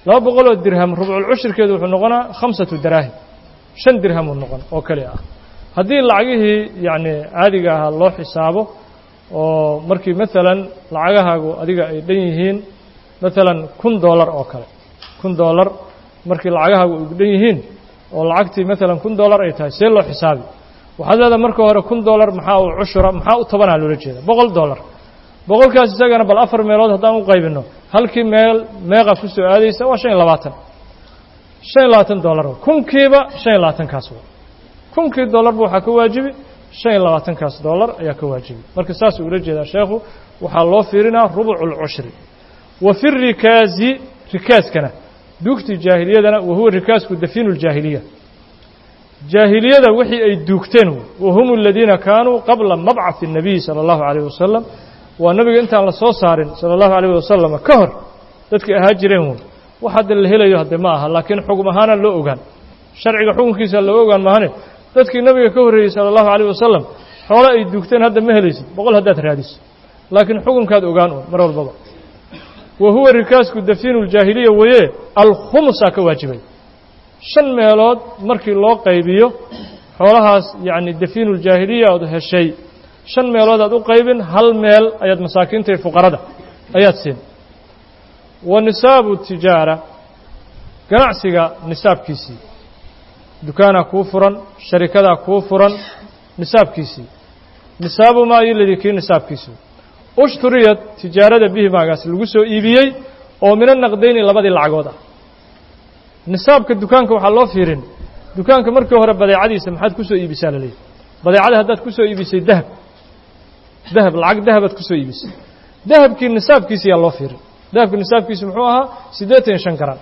laba boqoloo dirham rubculcushirkeedu wuxuu noqonaa khamsatu daraahim shan dirhamuu noqon oo keli ah haddii lacagihii yacni caadiga ahaa loo xisaabo oo markii maalan lacagahaagu adiga ay dhan yihiin maalan kun dollar oo kale kun dollar markii lacagahaagu ay dhan yihiin oo lacagtii maalan kun dollar ay tahay see loo xisaabi waxaad leedahay marka hore kun dollar maxaa u cushura maxaa u tobanaa loola jeeda boqol dollar boqolkaas isagana bal afar meelood haddaan u qaybinno halkii meel meeqa ku soo aadaysa waa shan iyo labaatan shan iyo labaatan dollar kunkiiba shan iyo labaatankaas wa kunkii dollarba waxaa ka waajibi shan iyo labaatankaas dollar ayaa ka waajibi marka saasuu ula jeedaa sheekhu waxaa loo fiirinaa rubucu lcushri wa fi rikaazi rikaaskana duugtii jaahiliyadana wa huwa rikaasku dafiinu ljaahiliya jaahiliyada wixii ay duugteen wa hum aladiina kaanuu qabla mabcaثi الnabiy salى اllahu عalيه wasalam waa nebiga intaan la soo saarin salى اllahu عalيه wasalam ka hor dadkii ahaa jireen wey wax hadda la helayo hadde ma aha laakiin xugum ahaana loo ogaan sharciga xukunkiisa loo ogaan maahane dadkii nebiga ka horreeyey salى اllahu عalيه wasalam xoole ay duugteen hadda ma helaysid boqol haddaad raadiso laakiin xukunkaad ogaan un mar walbaba wa huwa rikaasku dafiinu ljaahiliya weye alkhumusaa ka waajibay shan meelood markii loo qaybiyo xoolahaas yacni dafiinu ljaahiliya ood heshay shan meelood aad u qaybin hal meel ayaad masaakiinta iyo fuqarada ayaad siin wa nisaabu tijaara ganacsiga nisaabkiisii dukaanaa kuu furan sharikadaa kuu furan nisaabkiisii nisaabu maa iladii kii nisaabkiisii ushturiyad tijaarada bihi maagaas lagu soo iibiyey oo mina naqdayni labadii lacagood ah nisaabka dukaanka waxaa loo fiirin dukaanka markii hore badeecadiisa maxaad ku soo iibisaa laleeyahy badeecada haddaad ku soo iibisay dahab dahab lacag dahabaad ku soo iibisay dahabkii nisaabkiisa yaa loo fiirin dahabka nisaabkiisa muxuu ahaa siddeetan iyo shan garan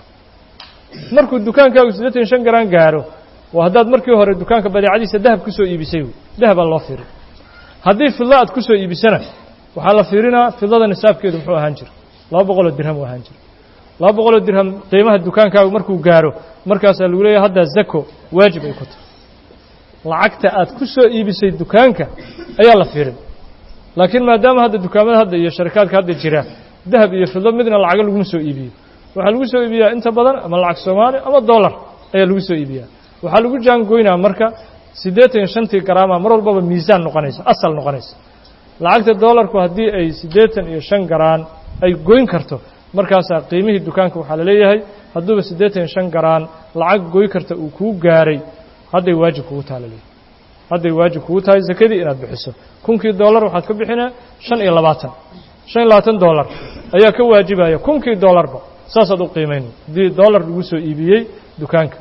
markuu dukaankaagu siddeetan iyo shan garan gaaro waa haddaad markii hore dukaanka badeecadiisa dahab ku soo iibisay dahabaa loo fiirin haddii fidlo aad ku soo iibisana waxaa la fiirinaa fidlada nisaabkeedu muxuu ahaan jira laba boqoloo dirham u ahaan jira laba boqoloo dirham qiimaha dukaankaagu markuu gaaro markaasaa lagu leeyahy haddaa zako waajib ay ku tahay lacagta aad ku soo iibisay dukaanka ayaa la fiirin laakiin maadaama hadda dukaamada hadda iyo sharikaadka hadda jira dahab iyo fidlo midna lacago laguma soo iibiyo waxaa lagu soo iibiyaa inta badan ama lacag soomaali ama dollar ayaa lagu soo iibiyaa waxaa lagu jaangoynaa marka siddeetan iyo shantii garaama mar walbaba miisaan noqonaysa asal noqonaysa lacagta dollarku haddii ay siddeetan iyo shan garaan ay goyn karto markaasaa qiimihii dukaanka waxaa la leeyahay hadduuba siddeetan iyo shan garaan lacag goy karta uu kuu gaaray hadday waajib kugu taha laleeyahay hadday waajib kugu tahay sakadii inaad bixiso kunkii dollar waxaad ka bixinaa shan iyo labaatan shan iyo labaatan dollar ayaa ka waajibaya kunkii dollarba saasaad u qiimayn haddii dollar lagu soo iibiyey dukaanka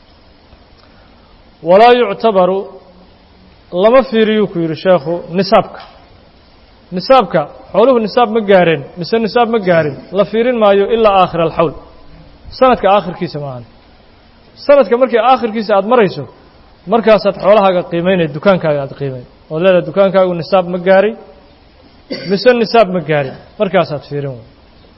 walaa yuctabaru lama fiiriyuu ku yidhi sheekhu nisaabka nisaabka xooluhu nisaab ma gaareen mise nisaab ma gaarin la fiirin maayo ilaa aakhira alxawl sanadka aakhirkiisa maahan sanadka markii aakhirkiisa aada marayso markaasaad xoolahaaga qiimaynaya dukaankaaga aad qiimayn ood leedahay dukaankaagu nisaab ma gaaray mise nisaab ma gaarin markaasaad fiirin wey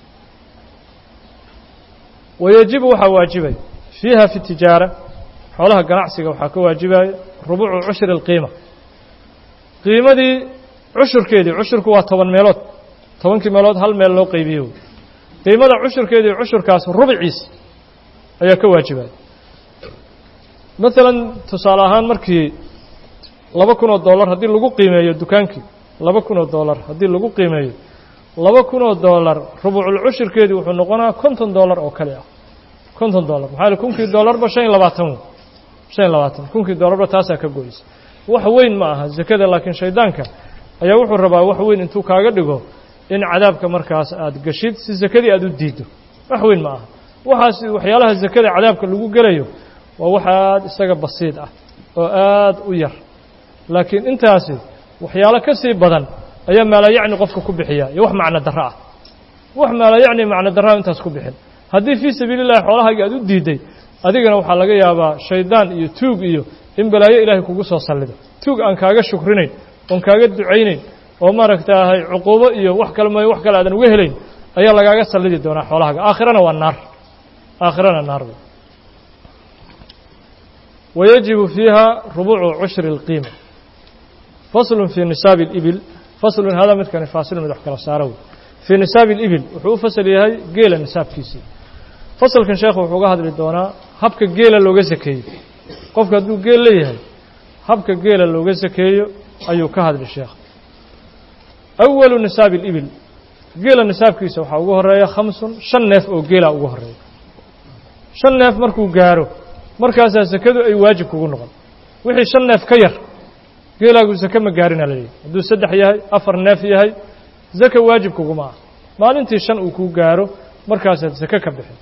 wayajibu waxaa waajibaya fiiha fi tijaara xoolaha ganacsiga waxaa ka waajibaya rubuucu cushri alqiima qiimadii cushurkeedii cushurku waa toban meelood tobankii meelood hal meel loo qaybiye wey qiimada cushurkeedii cushurkaas rubiciisa ayaa ka waajibaya maalan tusaale ahaan markii laba kun oo dollar haddii lagu qiimeeyo dukaankii laba kun oo dollar haddii lagu qiimeeyo laba kun oo dollar rubuucul cushurkeedii wuxuu noqonaa konton dollar oo kale ah konton dollar maxaa yele kunkii dollarba shan iyo labaatan wey shan iyo labaatan kunkii dollarba taasaa ka goysa wax weyn ma aha zakada laakiin shaydaanka ayaa wuxuu rabaa wax weyn intuu kaaga dhigo in cadaabka markaas aad geshid si sakadii aad u diiddo wax weyn ma aha waxaas waxyaalaha zakada cadaabka lagu gelayo waa wax aad isaga basiid ah oo aad u yar laakiin intaasi waxyaalo ka sii badan ayaa maalayacni qofka ku bixiya iyo wax macno darro ah wax maalayacni macno darraa intaas ku bixin haddii fii sabiili llahi xoolahaaga aad u diidday adigana waxaa laga yaabaa shaydaan iyo tuug iyo in balaayo ilaahay kugu soo sallido tuug aan kaaga shukrinayn oon kaaga ducaynayn oo maaragtaahay cuquubo iyo wax kale mooye wax kale aadan uga helayn ayaa lagaaga sallidi doonaa xoolahaaga aakhirana waa naar aakhirana naar wey wayajibu fiiha rubuucu cushri اlqiima faslun fii nisaabi اlibil faslun hada midkani faasilun mid wax kala saaro wey fii nisaabi اlibil wuxuu u fasal yahay geela nisaabkiisii fasalkan sheekhu wuxuu uga hadli doonaa habka geela looga sakeeyo qofka hadduu geel leeyahay habka geela looga sakeeyo ayuu ka hadli sheekh awalu nisaabi alibil geela nisaabkiisa waxaa ugu horeeya khamsun shan neef oo geela ugu horeeya shan neef markuu gaaro markaasaa sakadu ay waajib kugu noqon wixii shan neef ka yar geelaagu sake ma gaarina la leeyahy hadduu saddex yahay afar neef yahay zaka waajib kuguma ah maalintii shan uu kuu gaaro markaasaad sake ka bixin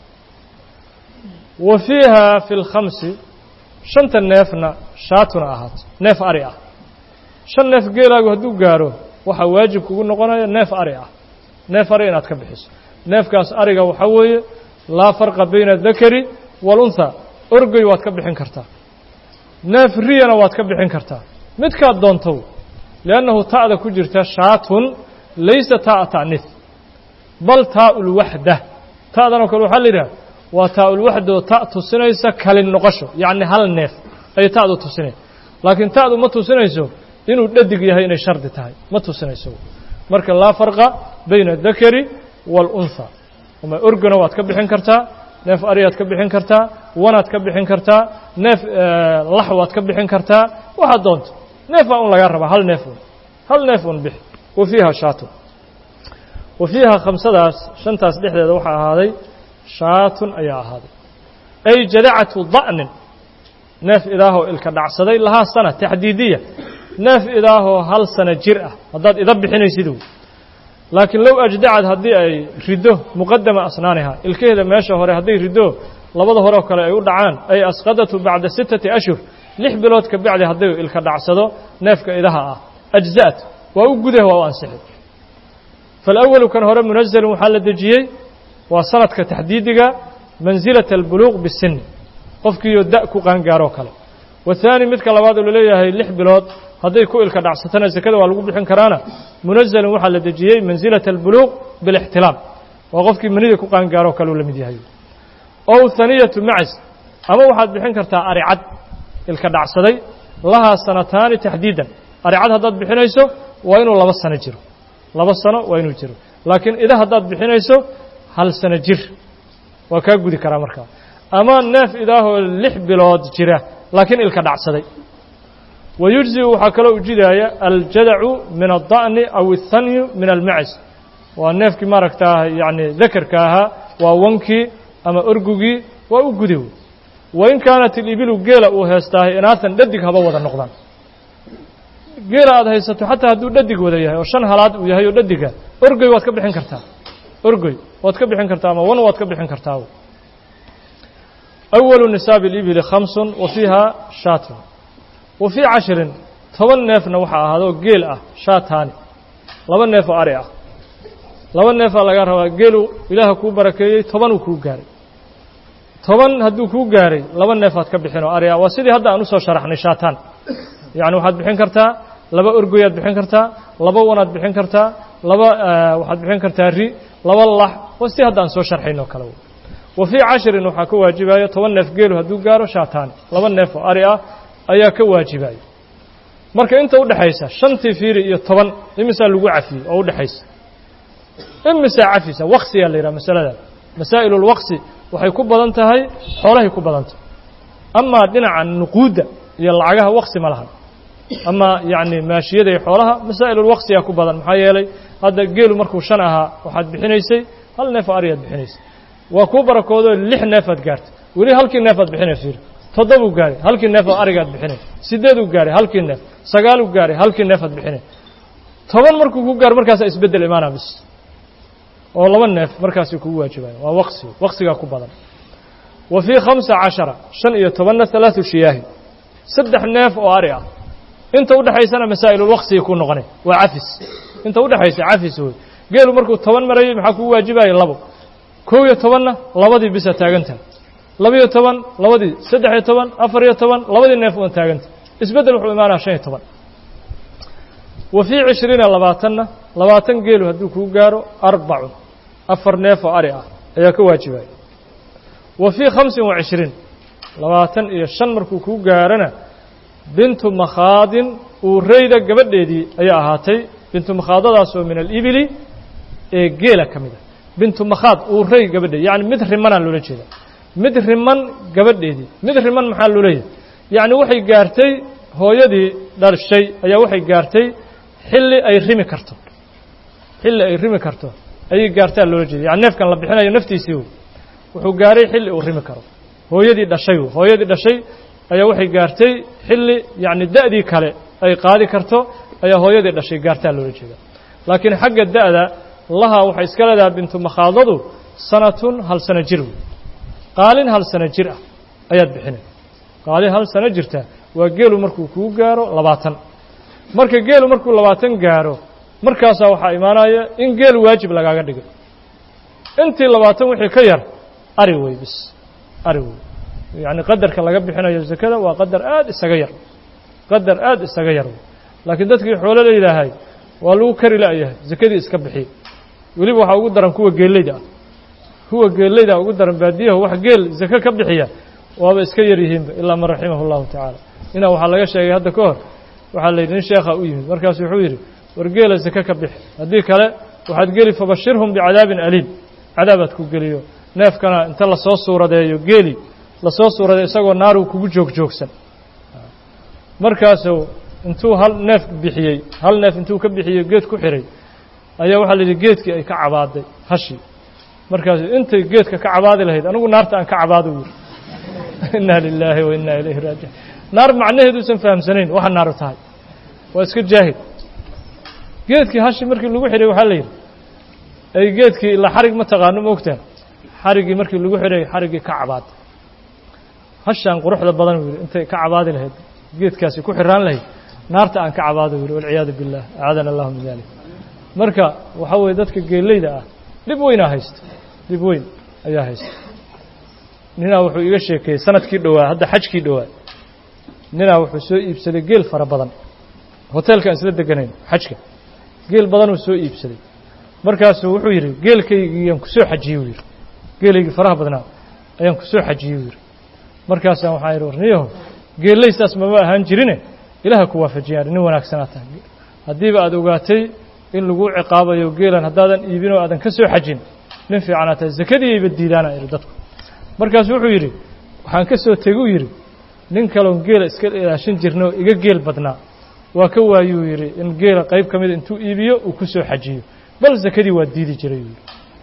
wa fiiha fi lkhamsi shanta neefna shaatuna ahaato neef ari ah shan neef geelaagu hadduu gaaro waxaa waajib kugu noqonaya neef ari ah neef ari inaad ka bixiso neefkaas ariga waxaa weeye laa farqa bayna adakari waalunhaa orgoy waad ka bixin kartaa neef riyana waad ka bixin kartaa midkaad doontow liannahu ta'da ku jirta shaatun laysa ta'a ta'niis bal taa'ulwaxda ta'danoo kale waxaa la yidhaha waa taa'ulwaxda oo ta' tusinaysa kalin noqosho yacni hal neef ayay ta'du tusinay laakiin ta'du ma tusinayso inuu dhadig yahay inay shardi tahay ma tusinayso marka laa farqa bayna adakari waalunhaa ama orgona waad ka bixin kartaa neef ariyaad ka bixin kartaa wanaad ka bixin kartaa neef lax waad ka bixin kartaa waxaad doonto neefaa un lagaa rabaa hal neef un hal neef un bixi wa fiiha shaatun wa fiiha khamsadaas shantaas dhexdeeda waxaa ahaaday shaatun ayaa ahaaday ay jadacatu da'nin neef idaahoo ilka dhacsaday lahaa sana taxdiidiya neef idaahoo hal sana jir ah haddaad ida bixinaysid laakiin low ajdacad haddii ay riddo muqadama asnaaniha ilkaheeda meesha hore hadday riddo labada hore oo kale ay u dhacaan ay asqadatu bacda sittati ashhur lix bilood ka bacdi hadday ilka dhacsado neefka idaha ah ajza'at waa u gudah waa u ansixi faalawalu kan hore munazalun waxaa la dejiyey waa sanadka taxdiidiga mansilata albuluuq bisinni qofkiiyo da' ku qaangaaroo kale wahaani midka labaad oo laleeyahay lix bilood hadday ku ilka dhacsatana sekada waa lagu bixin karaana munazalun waxaa la dejiyey mansilata albuluuq bilixtilaam waa qofkii manida ku qaangaaroo kale uu la mid yahay ow haniyatu macis ama waxaad bixin kartaa aricad ilka dhacsaday lahaa sanataani taxdiidan aricad haddaad bixinayso waa inuu laba sano jiro laba sano waa inuu jiro laakiin ida haddaad bixinayso hal sano jir waa kaa gudi karaa markaa ama neef idaahoo lix bilood jira laakiin ilka dhacsaday wa yujziu waxaa kaloo ujidaaya aljadacu min aلda'ni aw الhanyu min almacis waa neefkii maaragtaa yacni dakarka ahaa waa wankii ama orgugii waa u gudi wain kaanat ilibilu geela uu heestaahay inaatan dhadig haba wada noqdaan geela aad haysato xataa hadduu dhadig wada yahay oo shan halaad uu yahay oo dhadiga orgoy waad ka bixin kartaa orgoy waad ka bixin kartaa ama wan waad ka bixin kartaa awalu nisaabi alibili khamsun wa fiiha shaatun wa fii cashirin toban neefna waxaa ahaadoo geel ah shaataani laba neef oo ari ah laba neefaa laga rabaa geelu ilaaha kuu barakeeyey tobanuu kuu gaaray toban hadduu kuu gaaray laba neefaad ka bixin oo ari ah waa sidii hadda aan usoo sharaxnay shaataan yacni waxaad bixin kartaa laba orgoyaad bixin kartaa laba wanaad bixin kartaa laba waxaad bixin kartaa ri laba lax waa sidii hadda aan soo sharxaynoo kale wa fii cashirin waxaa ka waajibaya toban neef geelu hadduu gaaro shaataani laba neef oo ari ah ayaa ka waajibaya marka inta udhexaysa shantii fiiri iyo toban imisaa lagu cafiyey oo udhexaysa imisaa cafisa waqsiyaa la yidhaha masaladan masaa'il ulwaqsi waxay ku badan tahay xoolahay ku badan tahay amaa dhinaca nuquudda iyo lacagaha waqsi ma lahan amaa yacni maashiyada iyo xoolaha masaa'ilulwaqsiyaa ku badan maxaa yeelay hadda geelu markuu shan ahaa waxaad bixinaysay hal neef oo ariyaad bixinaysay waa kuu barakoodoo lix neefaad gaartay weli halkii neefaad bixinay fiiri toddobuu gaaray halkii neef oo arigaad bixinay siddeeduu gaaray halkii neef sagaaluu gaaray halkii neefaad bixinay toban markuu ku gaaro markaasaa isbeddel imaana bis oo laba neef markaasi kugu waajibaya waa waqsi waqsigaa ku badan wa fii khamsa cashara shan iyo tobanna halaatu shiyaahi saddex neef oo ari ah inta udhexaysana masaa'ilulwaqsigay ku noqonay waa cafis inta udhexaysa cafis wey geelu markuu toban marayay maxaa kugu waajibaya labo kow iyo tobanna labadii bisa taagantaha labiyo toban labadii saddex iyo toban afar iyo toban labadii neef uan taaganta isbeddel wuxuu imaanaya shan iyo toban wa fii cishriina labaatanna labaatan geelu hadduu kuu gaaro arbacun afar neef oo ari ah ayaa ka waajibaya wa fii khamsin wa cishriin labaatan iyo shan markuu kuu gaarana bintu makhaadin uureyda gabadheedii ayaa ahaatay bintu makhaadadaasoo min alibili ee geela ka mid a bintu makhaad uuray gabadheed yacni mid rimanaa loola jeeda mid riman gabadheedii mid riman maxaa loo leeyahay yacni waxay gaartay hooyadii dhashay ayaa waxay gaartay xilli ay rimi karto xilli ay rimi karto ayay gaartaa loola jeeda yani neefkan la bixinayo naftiisii wey wuxuu gaaray xilli uu rimi karo hooyadii dhashay wey hooyadii dhashay ayaa waxay gaartay xilli yacni da'dii kale ay qaadi karto ayaa hooyadii dhashay gaartaa loola jeeda laakiin xagga da'da lahaa waxay iska leedahay bintu makhaadadu sanatun hal sano jir wey qaalin hal sano jir ah ayaad bixinay qaalin hal sano jirta waa geelu markuu kuu gaaro labaatan marka geelu markuu labaatan gaaro markaasaa waxaa imaanaya in geel waajib lagaaga dhigay intii labaatan wixii ka yar ari wey bis ari wey yacni qadarka laga bixinayo zakada waa qadar aada isaga yar qadar aada isaga yar wey laakiin dadkii xoolo leedahay waa lagu kari la'yahay zakadii iska bixiy weliba waxaa ugu daran kuwa geeleyda ah kuwa geeleyda ugu daran baadiyaha wax geel zake ka bixiya waaba iska yar yihiinba ilaa man raximahu llahu tacaala inaa waxaa laga sheegay hadda ka hor waxaa la yidhi nin sheekha u yimid markaasu wuxuu yidhi war geela zake ka bixi haddii kale waxaad geli fabashirhum bicadaabin aliim cadaabaad ku geliyo neefkana inta lasoo suuradeeyo geeli lasoo suuradeeyo isagoo naaruu kugu joog joogsan markaasuu intuu hal neef bixiyey hal neef intuu ka bixiyey geed ku xihay ayaa waxaa la yidhi geedkii ay ka cabaaday hashii markaasu intay geedka ka cabaadi lahayd anigu naarta aan ka cabaado u yidhi inna lilaahi wa inna ilayhi raajicuun naar macnaheeduusan fahamsanayn waxa naaru tahay waa iska jaahid geedkii hashi markii lagu xidhay waxaa la yidhi ay geedkii ilaa xarig ma taqaano ma ogtaan xariggii markii lagu xidhay xariggii ka cabaaday hashaan quruxda badan uu yidhi intay ka cabaadi lahayd geedkaasi ku xiraan lahayd naarta aan ka cabaado u yidhi walciyaadu billah acaadana allahu min dalik marka waxaa weeye dadka geeleyda ah dhib weynaa haysta dhib weyn ayaa haysta ninaa wuxuu iga sheekeeyey sanadkii dhowaa hadda xajkii dhowaa ninaa wuxuu soo iibsaday geel fara badan hoteelkaan isla deganayn xajka geel badanuu soo iibsaday markaasuu wuxuu yidhi geelkaygiyaan kusoo xajiyey u yidhi geelaygii faraha badnaa ayaan kusoo xajiyey u yidhi markaasaan waxaan yidhi warniyaho geelley saas mama ahaan jirine ilaaha ku waafajiyaan nin wanaagsanaa tahay haddiiba aada ogaatay in lagu ciqaabayo geelan haddaadan iibin oo aadan ka soo xajin nin fiicanaa tahay zakadiiyayba diidaana idhi dadku markaasu wuxuu yidhi waxaan ka soo teguu yidhi nin kaloon geela iska ilaashin jirna oo iga geel badnaa waa ka waayuu yidhi in geela qayb ka mida intuu iibiyo uu ku soo xajiyo bal zakadii waa diidi jiray yidhi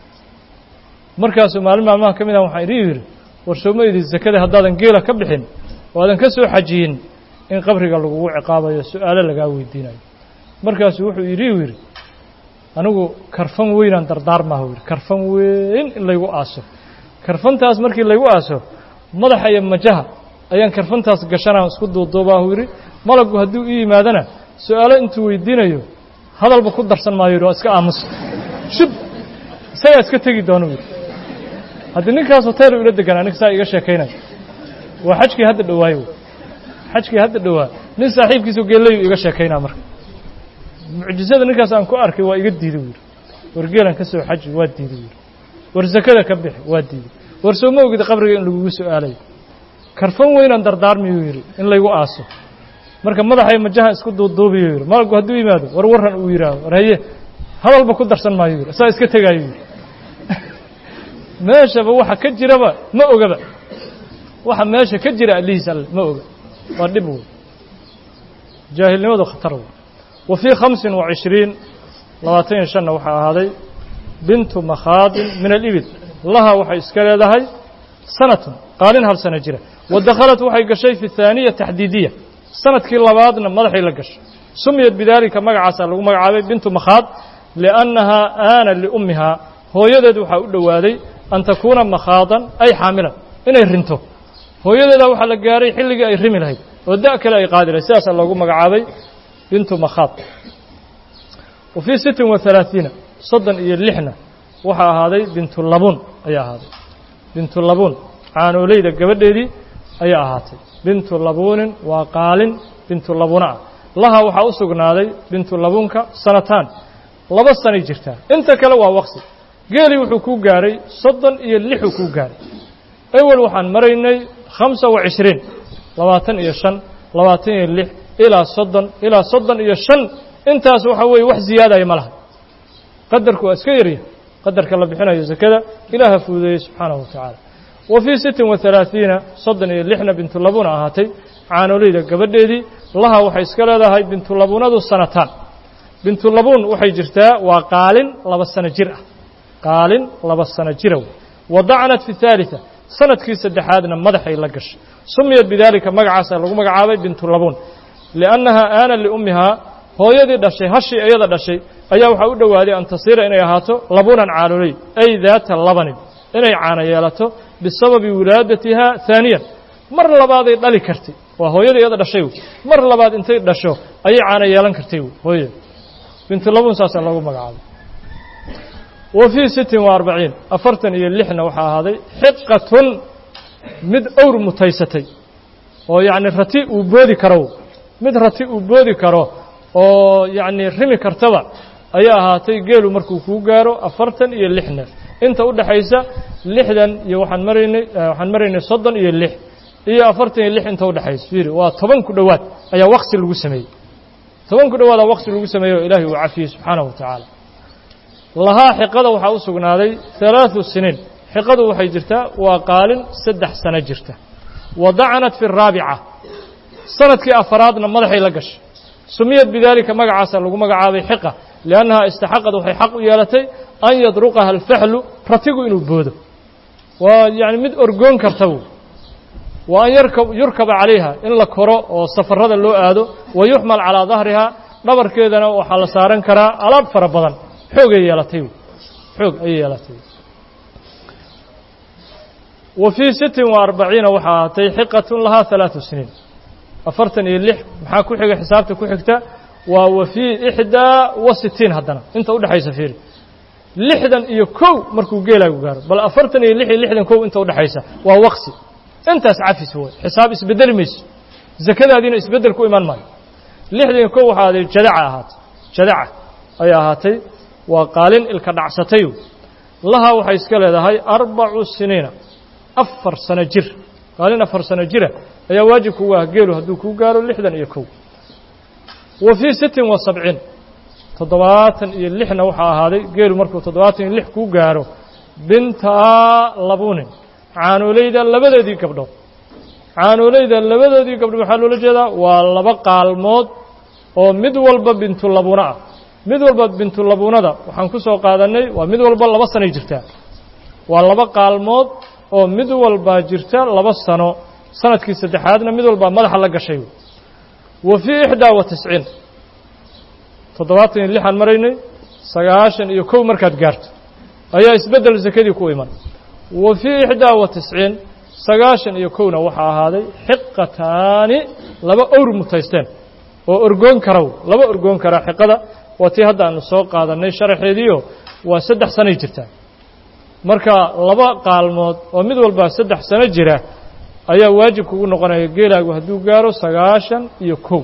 markaasuu maalin maalmaha ka mid ah waxaan idhi yidhi war sooma idhi zakada haddaadan geela ka bixin oo aadan ka soo xajiyin in qabriga lagugu ciqaabayo su-aalo lagaa weydiinayo markaasuu wuxuu yidhi uu yidhi anigu karfan weynaan dardaarmaahu yidhi karfan weyn in laygu aaso karfantaas markii laygu aaso madaxa iyo majaha ayaan karfantaas gashanaa isku duuduubaahu yidhi malaggu hadduu ii yimaadana su-aalo intuu weydiinayo hadalba ku darsan maayo yidhi waa iska aamusa shub isagaa iska tegi doonu yidhi haddii ninkaas hotel ula deganaa ninka saa iga sheekaynaya waa xajkii hadda dhowaayo xajkii hadda dhowaa nin saaxiibkiisu geelayu iga sheekaynaa marka mucjisada ninkaas aan ku arkay waa iga diiday yidhi war geelan ka soo xaji waa diiday yidhi war zakada ka bixi waa diiday war soo ma ogid qabriga in lagugu su-aalayo karfan weynaan dardaarmiyuu yidhi in laygu aaso marka madaxay majaha isku duuduubiyo yidhi malaggu hadduu yimaado war warran uu yidhaaho war haye hadalba ku darsan maayo yidhi saa iska tegaayo yidhi meeshaba waxa ka jiraba ma ogaba waxa meesha ka jira allihiis alle ma oga waa dhib wey jaahilnimadu khatar wey wa fii khamsin wa cishriin labaatan iyo shanna waxaa ahaaday bintu makhaadin min alibil laha waxay iska leedahay sanatun qaalin hal sano jira wa dakhalat waxay gashay fi haaniya taxdiidiya sanadkii labaadna madaxay la gashay sumiyat bidaalika magacaasaa lagu magacaabay bintu makhaad liannahaa aana liummihaa hooyadeed waxaa u dhowaaday an takuuna makhaadan ay xaamilan inay rinto hooyadeedaa waxaa la gaaray xilligii ay rimi lahayd oo da' kale ay qaadi lahayd sidaasaa loogu magacaabay bintu makhaad wa fii sittin wa halaaiina soddon iyo lixna waxaa ahaaday bintu labuun ayaa ahaaday bintu labuun caanooleyda gabadheedii ayaa ahaatay bintu labuunin waa qaalin bintu labuuna ah laha waxaa u sugnaaday bintu labuunka sanataan laba sanay jirtaa inta kale waa waqsi geelii wuxuu kuu gaaray soddon iyo lixuu kuu gaaray ewel waxaan maraynay khamsa wa cishriin labaatan iyo shan labaatan iyo lix ilaa soddon ilaa soddon iyo shan intaas waxa weeye wax ziyaadaya ma laha qadarku waa iska yarya qadarka la bixinayo zakada ilaaha fududeeyey subxaanahu wa tacaala wa fii sittin wa halaaثiina soddon iyo lixna bintulabuna ahaatay caanoleyda gabadheedii laha waxay iska leedahay bintulabunadu sanataan bintulabuun waxay jirtaa waa qaalin laba sano jir ah qaalin laba sano jira wey wadacnat fi haaliثa sanadkii saddexaadna madaxay la gashay sumiyat bidaalika magacaasa lagu magacaabay bintulabuun liannaha aana liummihaa hooyadii dhashay hashii iyada dhashay ayaa waxaa u dhowaaday an tasiira inay ahaato labunan caanoley ay daata labanin inay caano yeelato bisababi wilaadatiha haaniyan mar labaaday dhali kartay waa hooyadii iyada dhashay wey mar labaad intay dhasho ayay caano yeelan kartay wey hooyada bintulabuun saasaa lagu magacaabay wa fii sittin wa arbaciin afartan iyo lixna waxaa ahaaday xiqatun mid owr mutaysatay oo yacni rati uu boodi karo mid rati uu boodi karo oo yacni rimi kartaba ayay ahaatay geelu markuu kuu gaaro afartan iyo lix neef inta u dhexaysa lixdan iyo waxaan maraynay waxaan maraynay soddon iyo lix iyo afartan iyo lix inta u dhexaysa fiiri waa toban ku dhowaad ayaa waqsi lagu sameeyey toban ku dhowaadaa waqsi lagu sameeyey oo ilaahay uu cafiyey subxaanahu wa tacaala lahaa xiqada waxaa u sugnaaday halaaثu siniin xiqadu waxay jirtaa waa qaalin saddex sano jirta wadacanat fi الraabica sanadkii afaraadna madaxay la gashay sumiyat bidaalika magacaasa lagu magacaabay xiqa liannaha istaxaqad waxay xaq u yeelatay an yadruqaha alfaxlu ratigu inuu boodo waa yani mid orgoon karta w wa an yurkaba calayha in la koro oo safarada loo aado wa yuxmal calaa dahriha dhabarkeedana waxaa la saaran karaa alaab fara badan xoogay yeelatay xoog ayay yeelatay wa fii sittin wa arbaciina waxaa ahaatay xiqatun lahaa halaatu siniin afartan iyo lix maxaa ku xiga xisaabta ku xigta waa wa fii ixdaa wa sittiin haddana inta udhexaysa fiiri lixdan iyo kow markuu geelaagu gaaro bal afartan iyo lix iyo lixdan kow inta udhexaysa waa waqsi intaas cafis way xisaab isbedeli mayso zakadaadiina isbeddel ku iman maayo lixdan iyo kow waxaa aday jadaca ahaatay jadaca ayay ahaatay waa qaalin ilka dhacsatay laha waxay iska leedahay arbacu siniina afar sano jir qaalin afar sano jira ayaa waajib kugu ah geelu hadduu kuu gaaro lixdan iyo kow wa fii sittin wa sabciin toddobaatan iyo lixna waxaa ahaaday geelu markuu toddobaatan iyo lix kuu gaaro bintaa labunin caanoleyda labadeedii gabdhood caanoleyda labadeedii gabdhood waxaa loola jeedaa waa laba qaalmood oo mid walba bintulabuna ah mid walba bintulabunada waxaan ku soo qaadannay waa mid walba laba sanoy jirtaa waa laba qaalmood oo mid walbaa jirta laba sano sanadkii saddexaadna mid walbaa madaxa la gashay wa fii ixdaa wa tisciin toddobaatan iyo lixaan maraynay sagaashan iyo kow markaad gaarto ayaa isbeddel sakadii ku iman wa fii ixdaa wa tisciin sagaashan iyo kowna waxaa ahaaday xiqataani laba owr mutaysteen oo orgoon karow laba orgoon karaa xiqada waa tii hadda aanu soo qaadannay sharaxeediio waa saddex sanoy jirtaa marka laba qaalmood oo mid walbaa saddex sano jira ayaa waajib kugu noqonaya geelaagu hadduu gaaro sagaashan iyo kow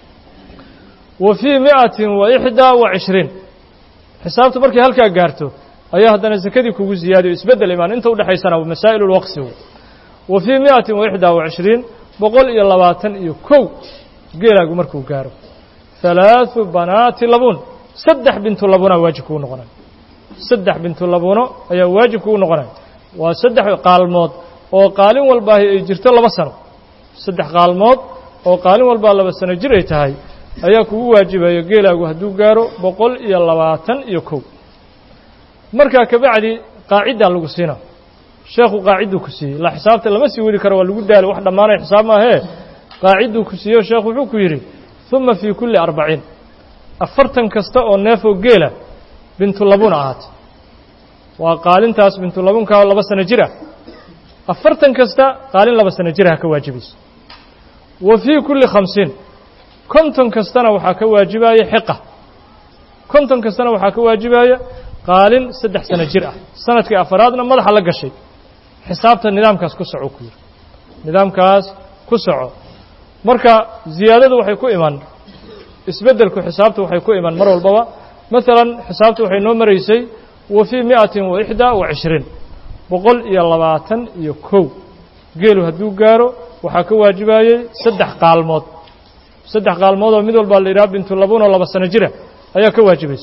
wa fii mi'atin wa ixdaa wa cishriin xisaabtu markay halkaa gaarto ayaa haddana sakadii kugu ziyaadiyo isbeddel imaan inta udhexaysana masaa'il ulwaqsi wa fii mi'atin wa ixdaa wa cishriin boqol iyo labaatan iyo kow geelaagu markuu gaaro halaaثu banaati labuun saddex bintu labunaa waajib kugu noqonaya saddex bintu labuno ayaa waajib kugu noqonaya waa saddex qaalmood oo qaalin walbaahi ay jirto laba sano saddex qaalmood oo qaalin walbaa laba sano jir ay tahay ayaa kugu waajibaya geelaagu hadduu gaaro boqol iyo labaatan iyo kow markaa kabacdi qaaciddaa lagu siina sheekhu qaacidduu ku siiyey ilaa xisaabta lama sii wadi karo waa lagu daalo wax dhammaanaya xisaab maahee qaacidduu ku siiyo sheekhu wuxuu ku yidhi uma fii kulli arbaciin afartan kasta oo neefoo geela bintulabuna ahaatay waa qaalintaas bintulabunkaa laba sano jir ah afartan kasta qaalin laba sano jir ha ka waajibayso wa fii kulli khamsiin konton kastana waxaa ka waajibaya xiqa konton kastana waxaa ka waajibaya qaalin saddex sano jir ah sanadkii afaraadna madaxa la gashay xisaabta nidaamkaas ku soco ku yidhi nidaamkaas ku soco marka ziyaadadu waxay ku iman isbeddelku xisaabtu waxay ku iman mar walbaba maalan xisaabtu waxay noo maraysay wa fii mi'atin wa ixdaa wa cishriin boqol iyo labaatan iyo kow geelu hadduu gaaro waxaa ka waajibayey saddex qaalmood saddex qaalmood oo mid walbaa la yidhaha bintulabun oo laba sano jira ayaa ka waajibaysa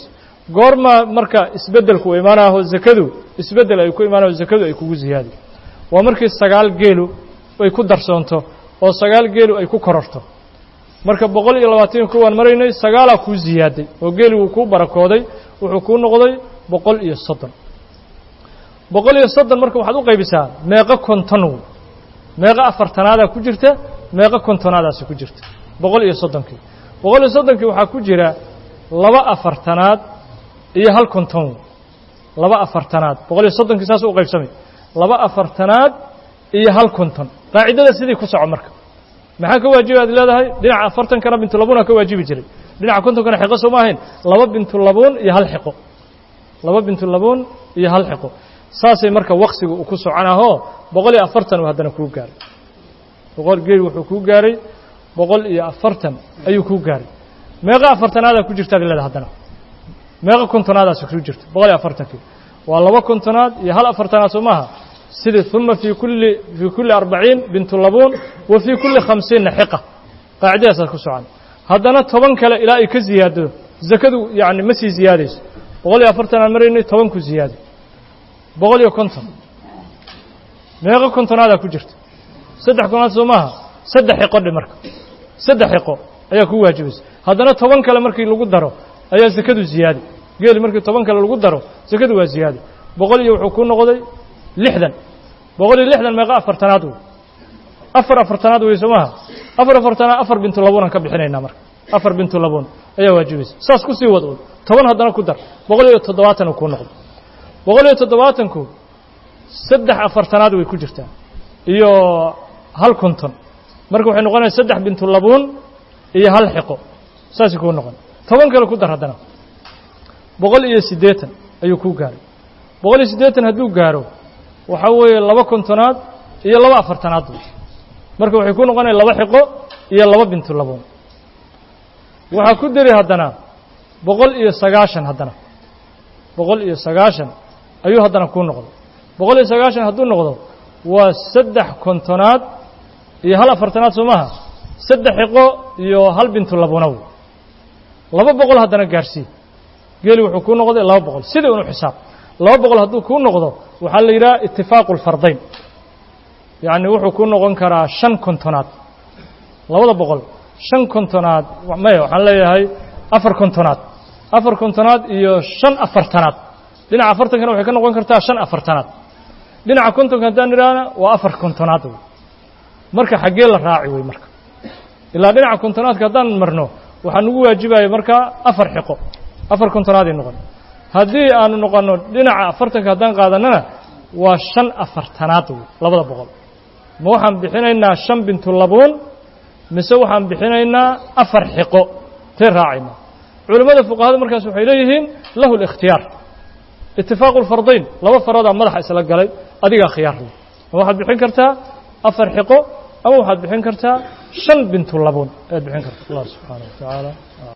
goorma marka isbeddelku u imaanaho zakadu isbeddel ay ku imaanaho zakadu ay kugu ziyaadi waa markii sagaal geelu ay ku darsoonto oo sagaal geelu ay ku kororto marka boqol iyo labaatan kuwaan maraynay sagaalaa kuu ziyaaday oo geeli wuu kuu barakooday wuxuu kuu noqday boqol iyo soddon boqol iyo soddon marka waxaad u qaybisaa meeqo konton meeqo afartanaadaa ku jirta meeqo kontonaadaasi ku jirta boqol iyo soddonkii boqol iyo soddonkii waxaa ku jira laba afartanaad iyo hal konton laba afartanaad boqol iyo soddonkii saas u qaybsamay laba afartanaad iyo hal konton qaacidada sidii ku soco marka maxaa ka waajiba ad leedahay dhinaca afartankana bintulabuuna ka waajibi jiray dhinaca kontonkana xiqo sooma ahayn laba bintulabuun iyo hal xiqo laba bintulabuun iyo hal xiqo saasay marka waqsiga uu ku soconahoo boqol iyo afartan uu haddana kuu gaaray boqol geel wuxuu kuu gaaray boqol iyo afartan ayuu kuu gaaray meeqa afartanaadaa ku jirta ad leedahay haddana meeqa kontonaadaas ku jirta boqol iyo afartankii waa laba kontonaad iyo hal afartanaad soo maaha sidii uma fii kulli fii kulli arbaciin bintulabuun wa fii kulli khamsiinna xiqa qaacidadaasaad ku socan haddana toban kale ilaa ay ka ziyaado zakadu yacni ma sii ziyaadayso boqol iyo afartan aan maraynay toban ku ziyaado boqol iyo konton meeqo kontonaadaa ku jirta saddex kontonaad soo maaha saddex xiqo dhe marka saddex xiqo ayaa ku waajibaysa haddana toban kale markii lagu daro ayaa zakadu ziyaadi geeli markii toban kale lagu daro zakadu waa ziyaadi boqol iyo wuxuu ku noqday lixdan boqol iyo lixdan meeqa afartanaad wey afar afartanaad wey soo maaha afar afartanaad afar bintulabuunan ka bixinaynaa marka afar bintulabuun ayaa waajibaysa saas ku sii wad un toban haddana ku dar boqol iyo toddobaatan uu kuu noqdo boqol iyo toddobaatanku saddex afartanaad way ku jirtaa iyo hal konton marka waxay noqonaya saddex bintulabuun iyo hal xiqo saasay kuu noqon toban kale ku dar haddana boqol iyo siddeetan ayuu kuu gaaray boqol iyo siddeetan hadduu gaaro waxaa weeye laba kontonaad iyo laba afartanaad marka waxay ku noqonaya laba xiqo iyo laba bintulabuun waxaa ku deri haddana boqol iyo sagaashan haddana boqol iyo sagaashan ayuu haddana kuu noqday boqol iyo sagaashan hadduu noqdo waa saddex kontonaad iyo hal afartanaad soo maaha saddex xiqo iyo hal bintulabuunaw laba boqol haddana gaarsii geeli wuxuu kuu noqday laba boqol sidii unu xisaab laba boqol hadduu kuu noqdo waxaa la yidhaha itifaaqu lfardayn yacni wuxuu kuu noqon karaa shan kontonaad labada boqol shan kontonaad maya waxaan leeyahay afar kontonaad afar kontonaad iyo shan afartanaad dhinaca afartankana waxay ka noqon kartaa shan afartanaad dhinaca kontonka haddaan idhaahna waa afar kontonaad wey marka xaggee la raaci wey marka ilaa dhinaca kontonaadka haddaan marno waxaa nagu waajibaya markaa afar xiqo afar kontonaaday noqon haddii aanu noqonno dhinaca afartanka haddaan qaadanana waa shan afartanaad wey labada boqol ma waxaan bixinaynaa shan bintulabuun mise waxaan bixinaynaa afar xiqo tee raacayna culimmada fuqahada markaas waxay leeyihiin lahu اlikhtiyaar itifaaqu lfardayn laba faradaa madaxa isla galay adigaa khiyaar leh ma waxaad bixin kartaa afar xiqo ama waxaad bixin kartaa shan bintulabuun ayaad bixin karta allah subxaanaه wa tacaala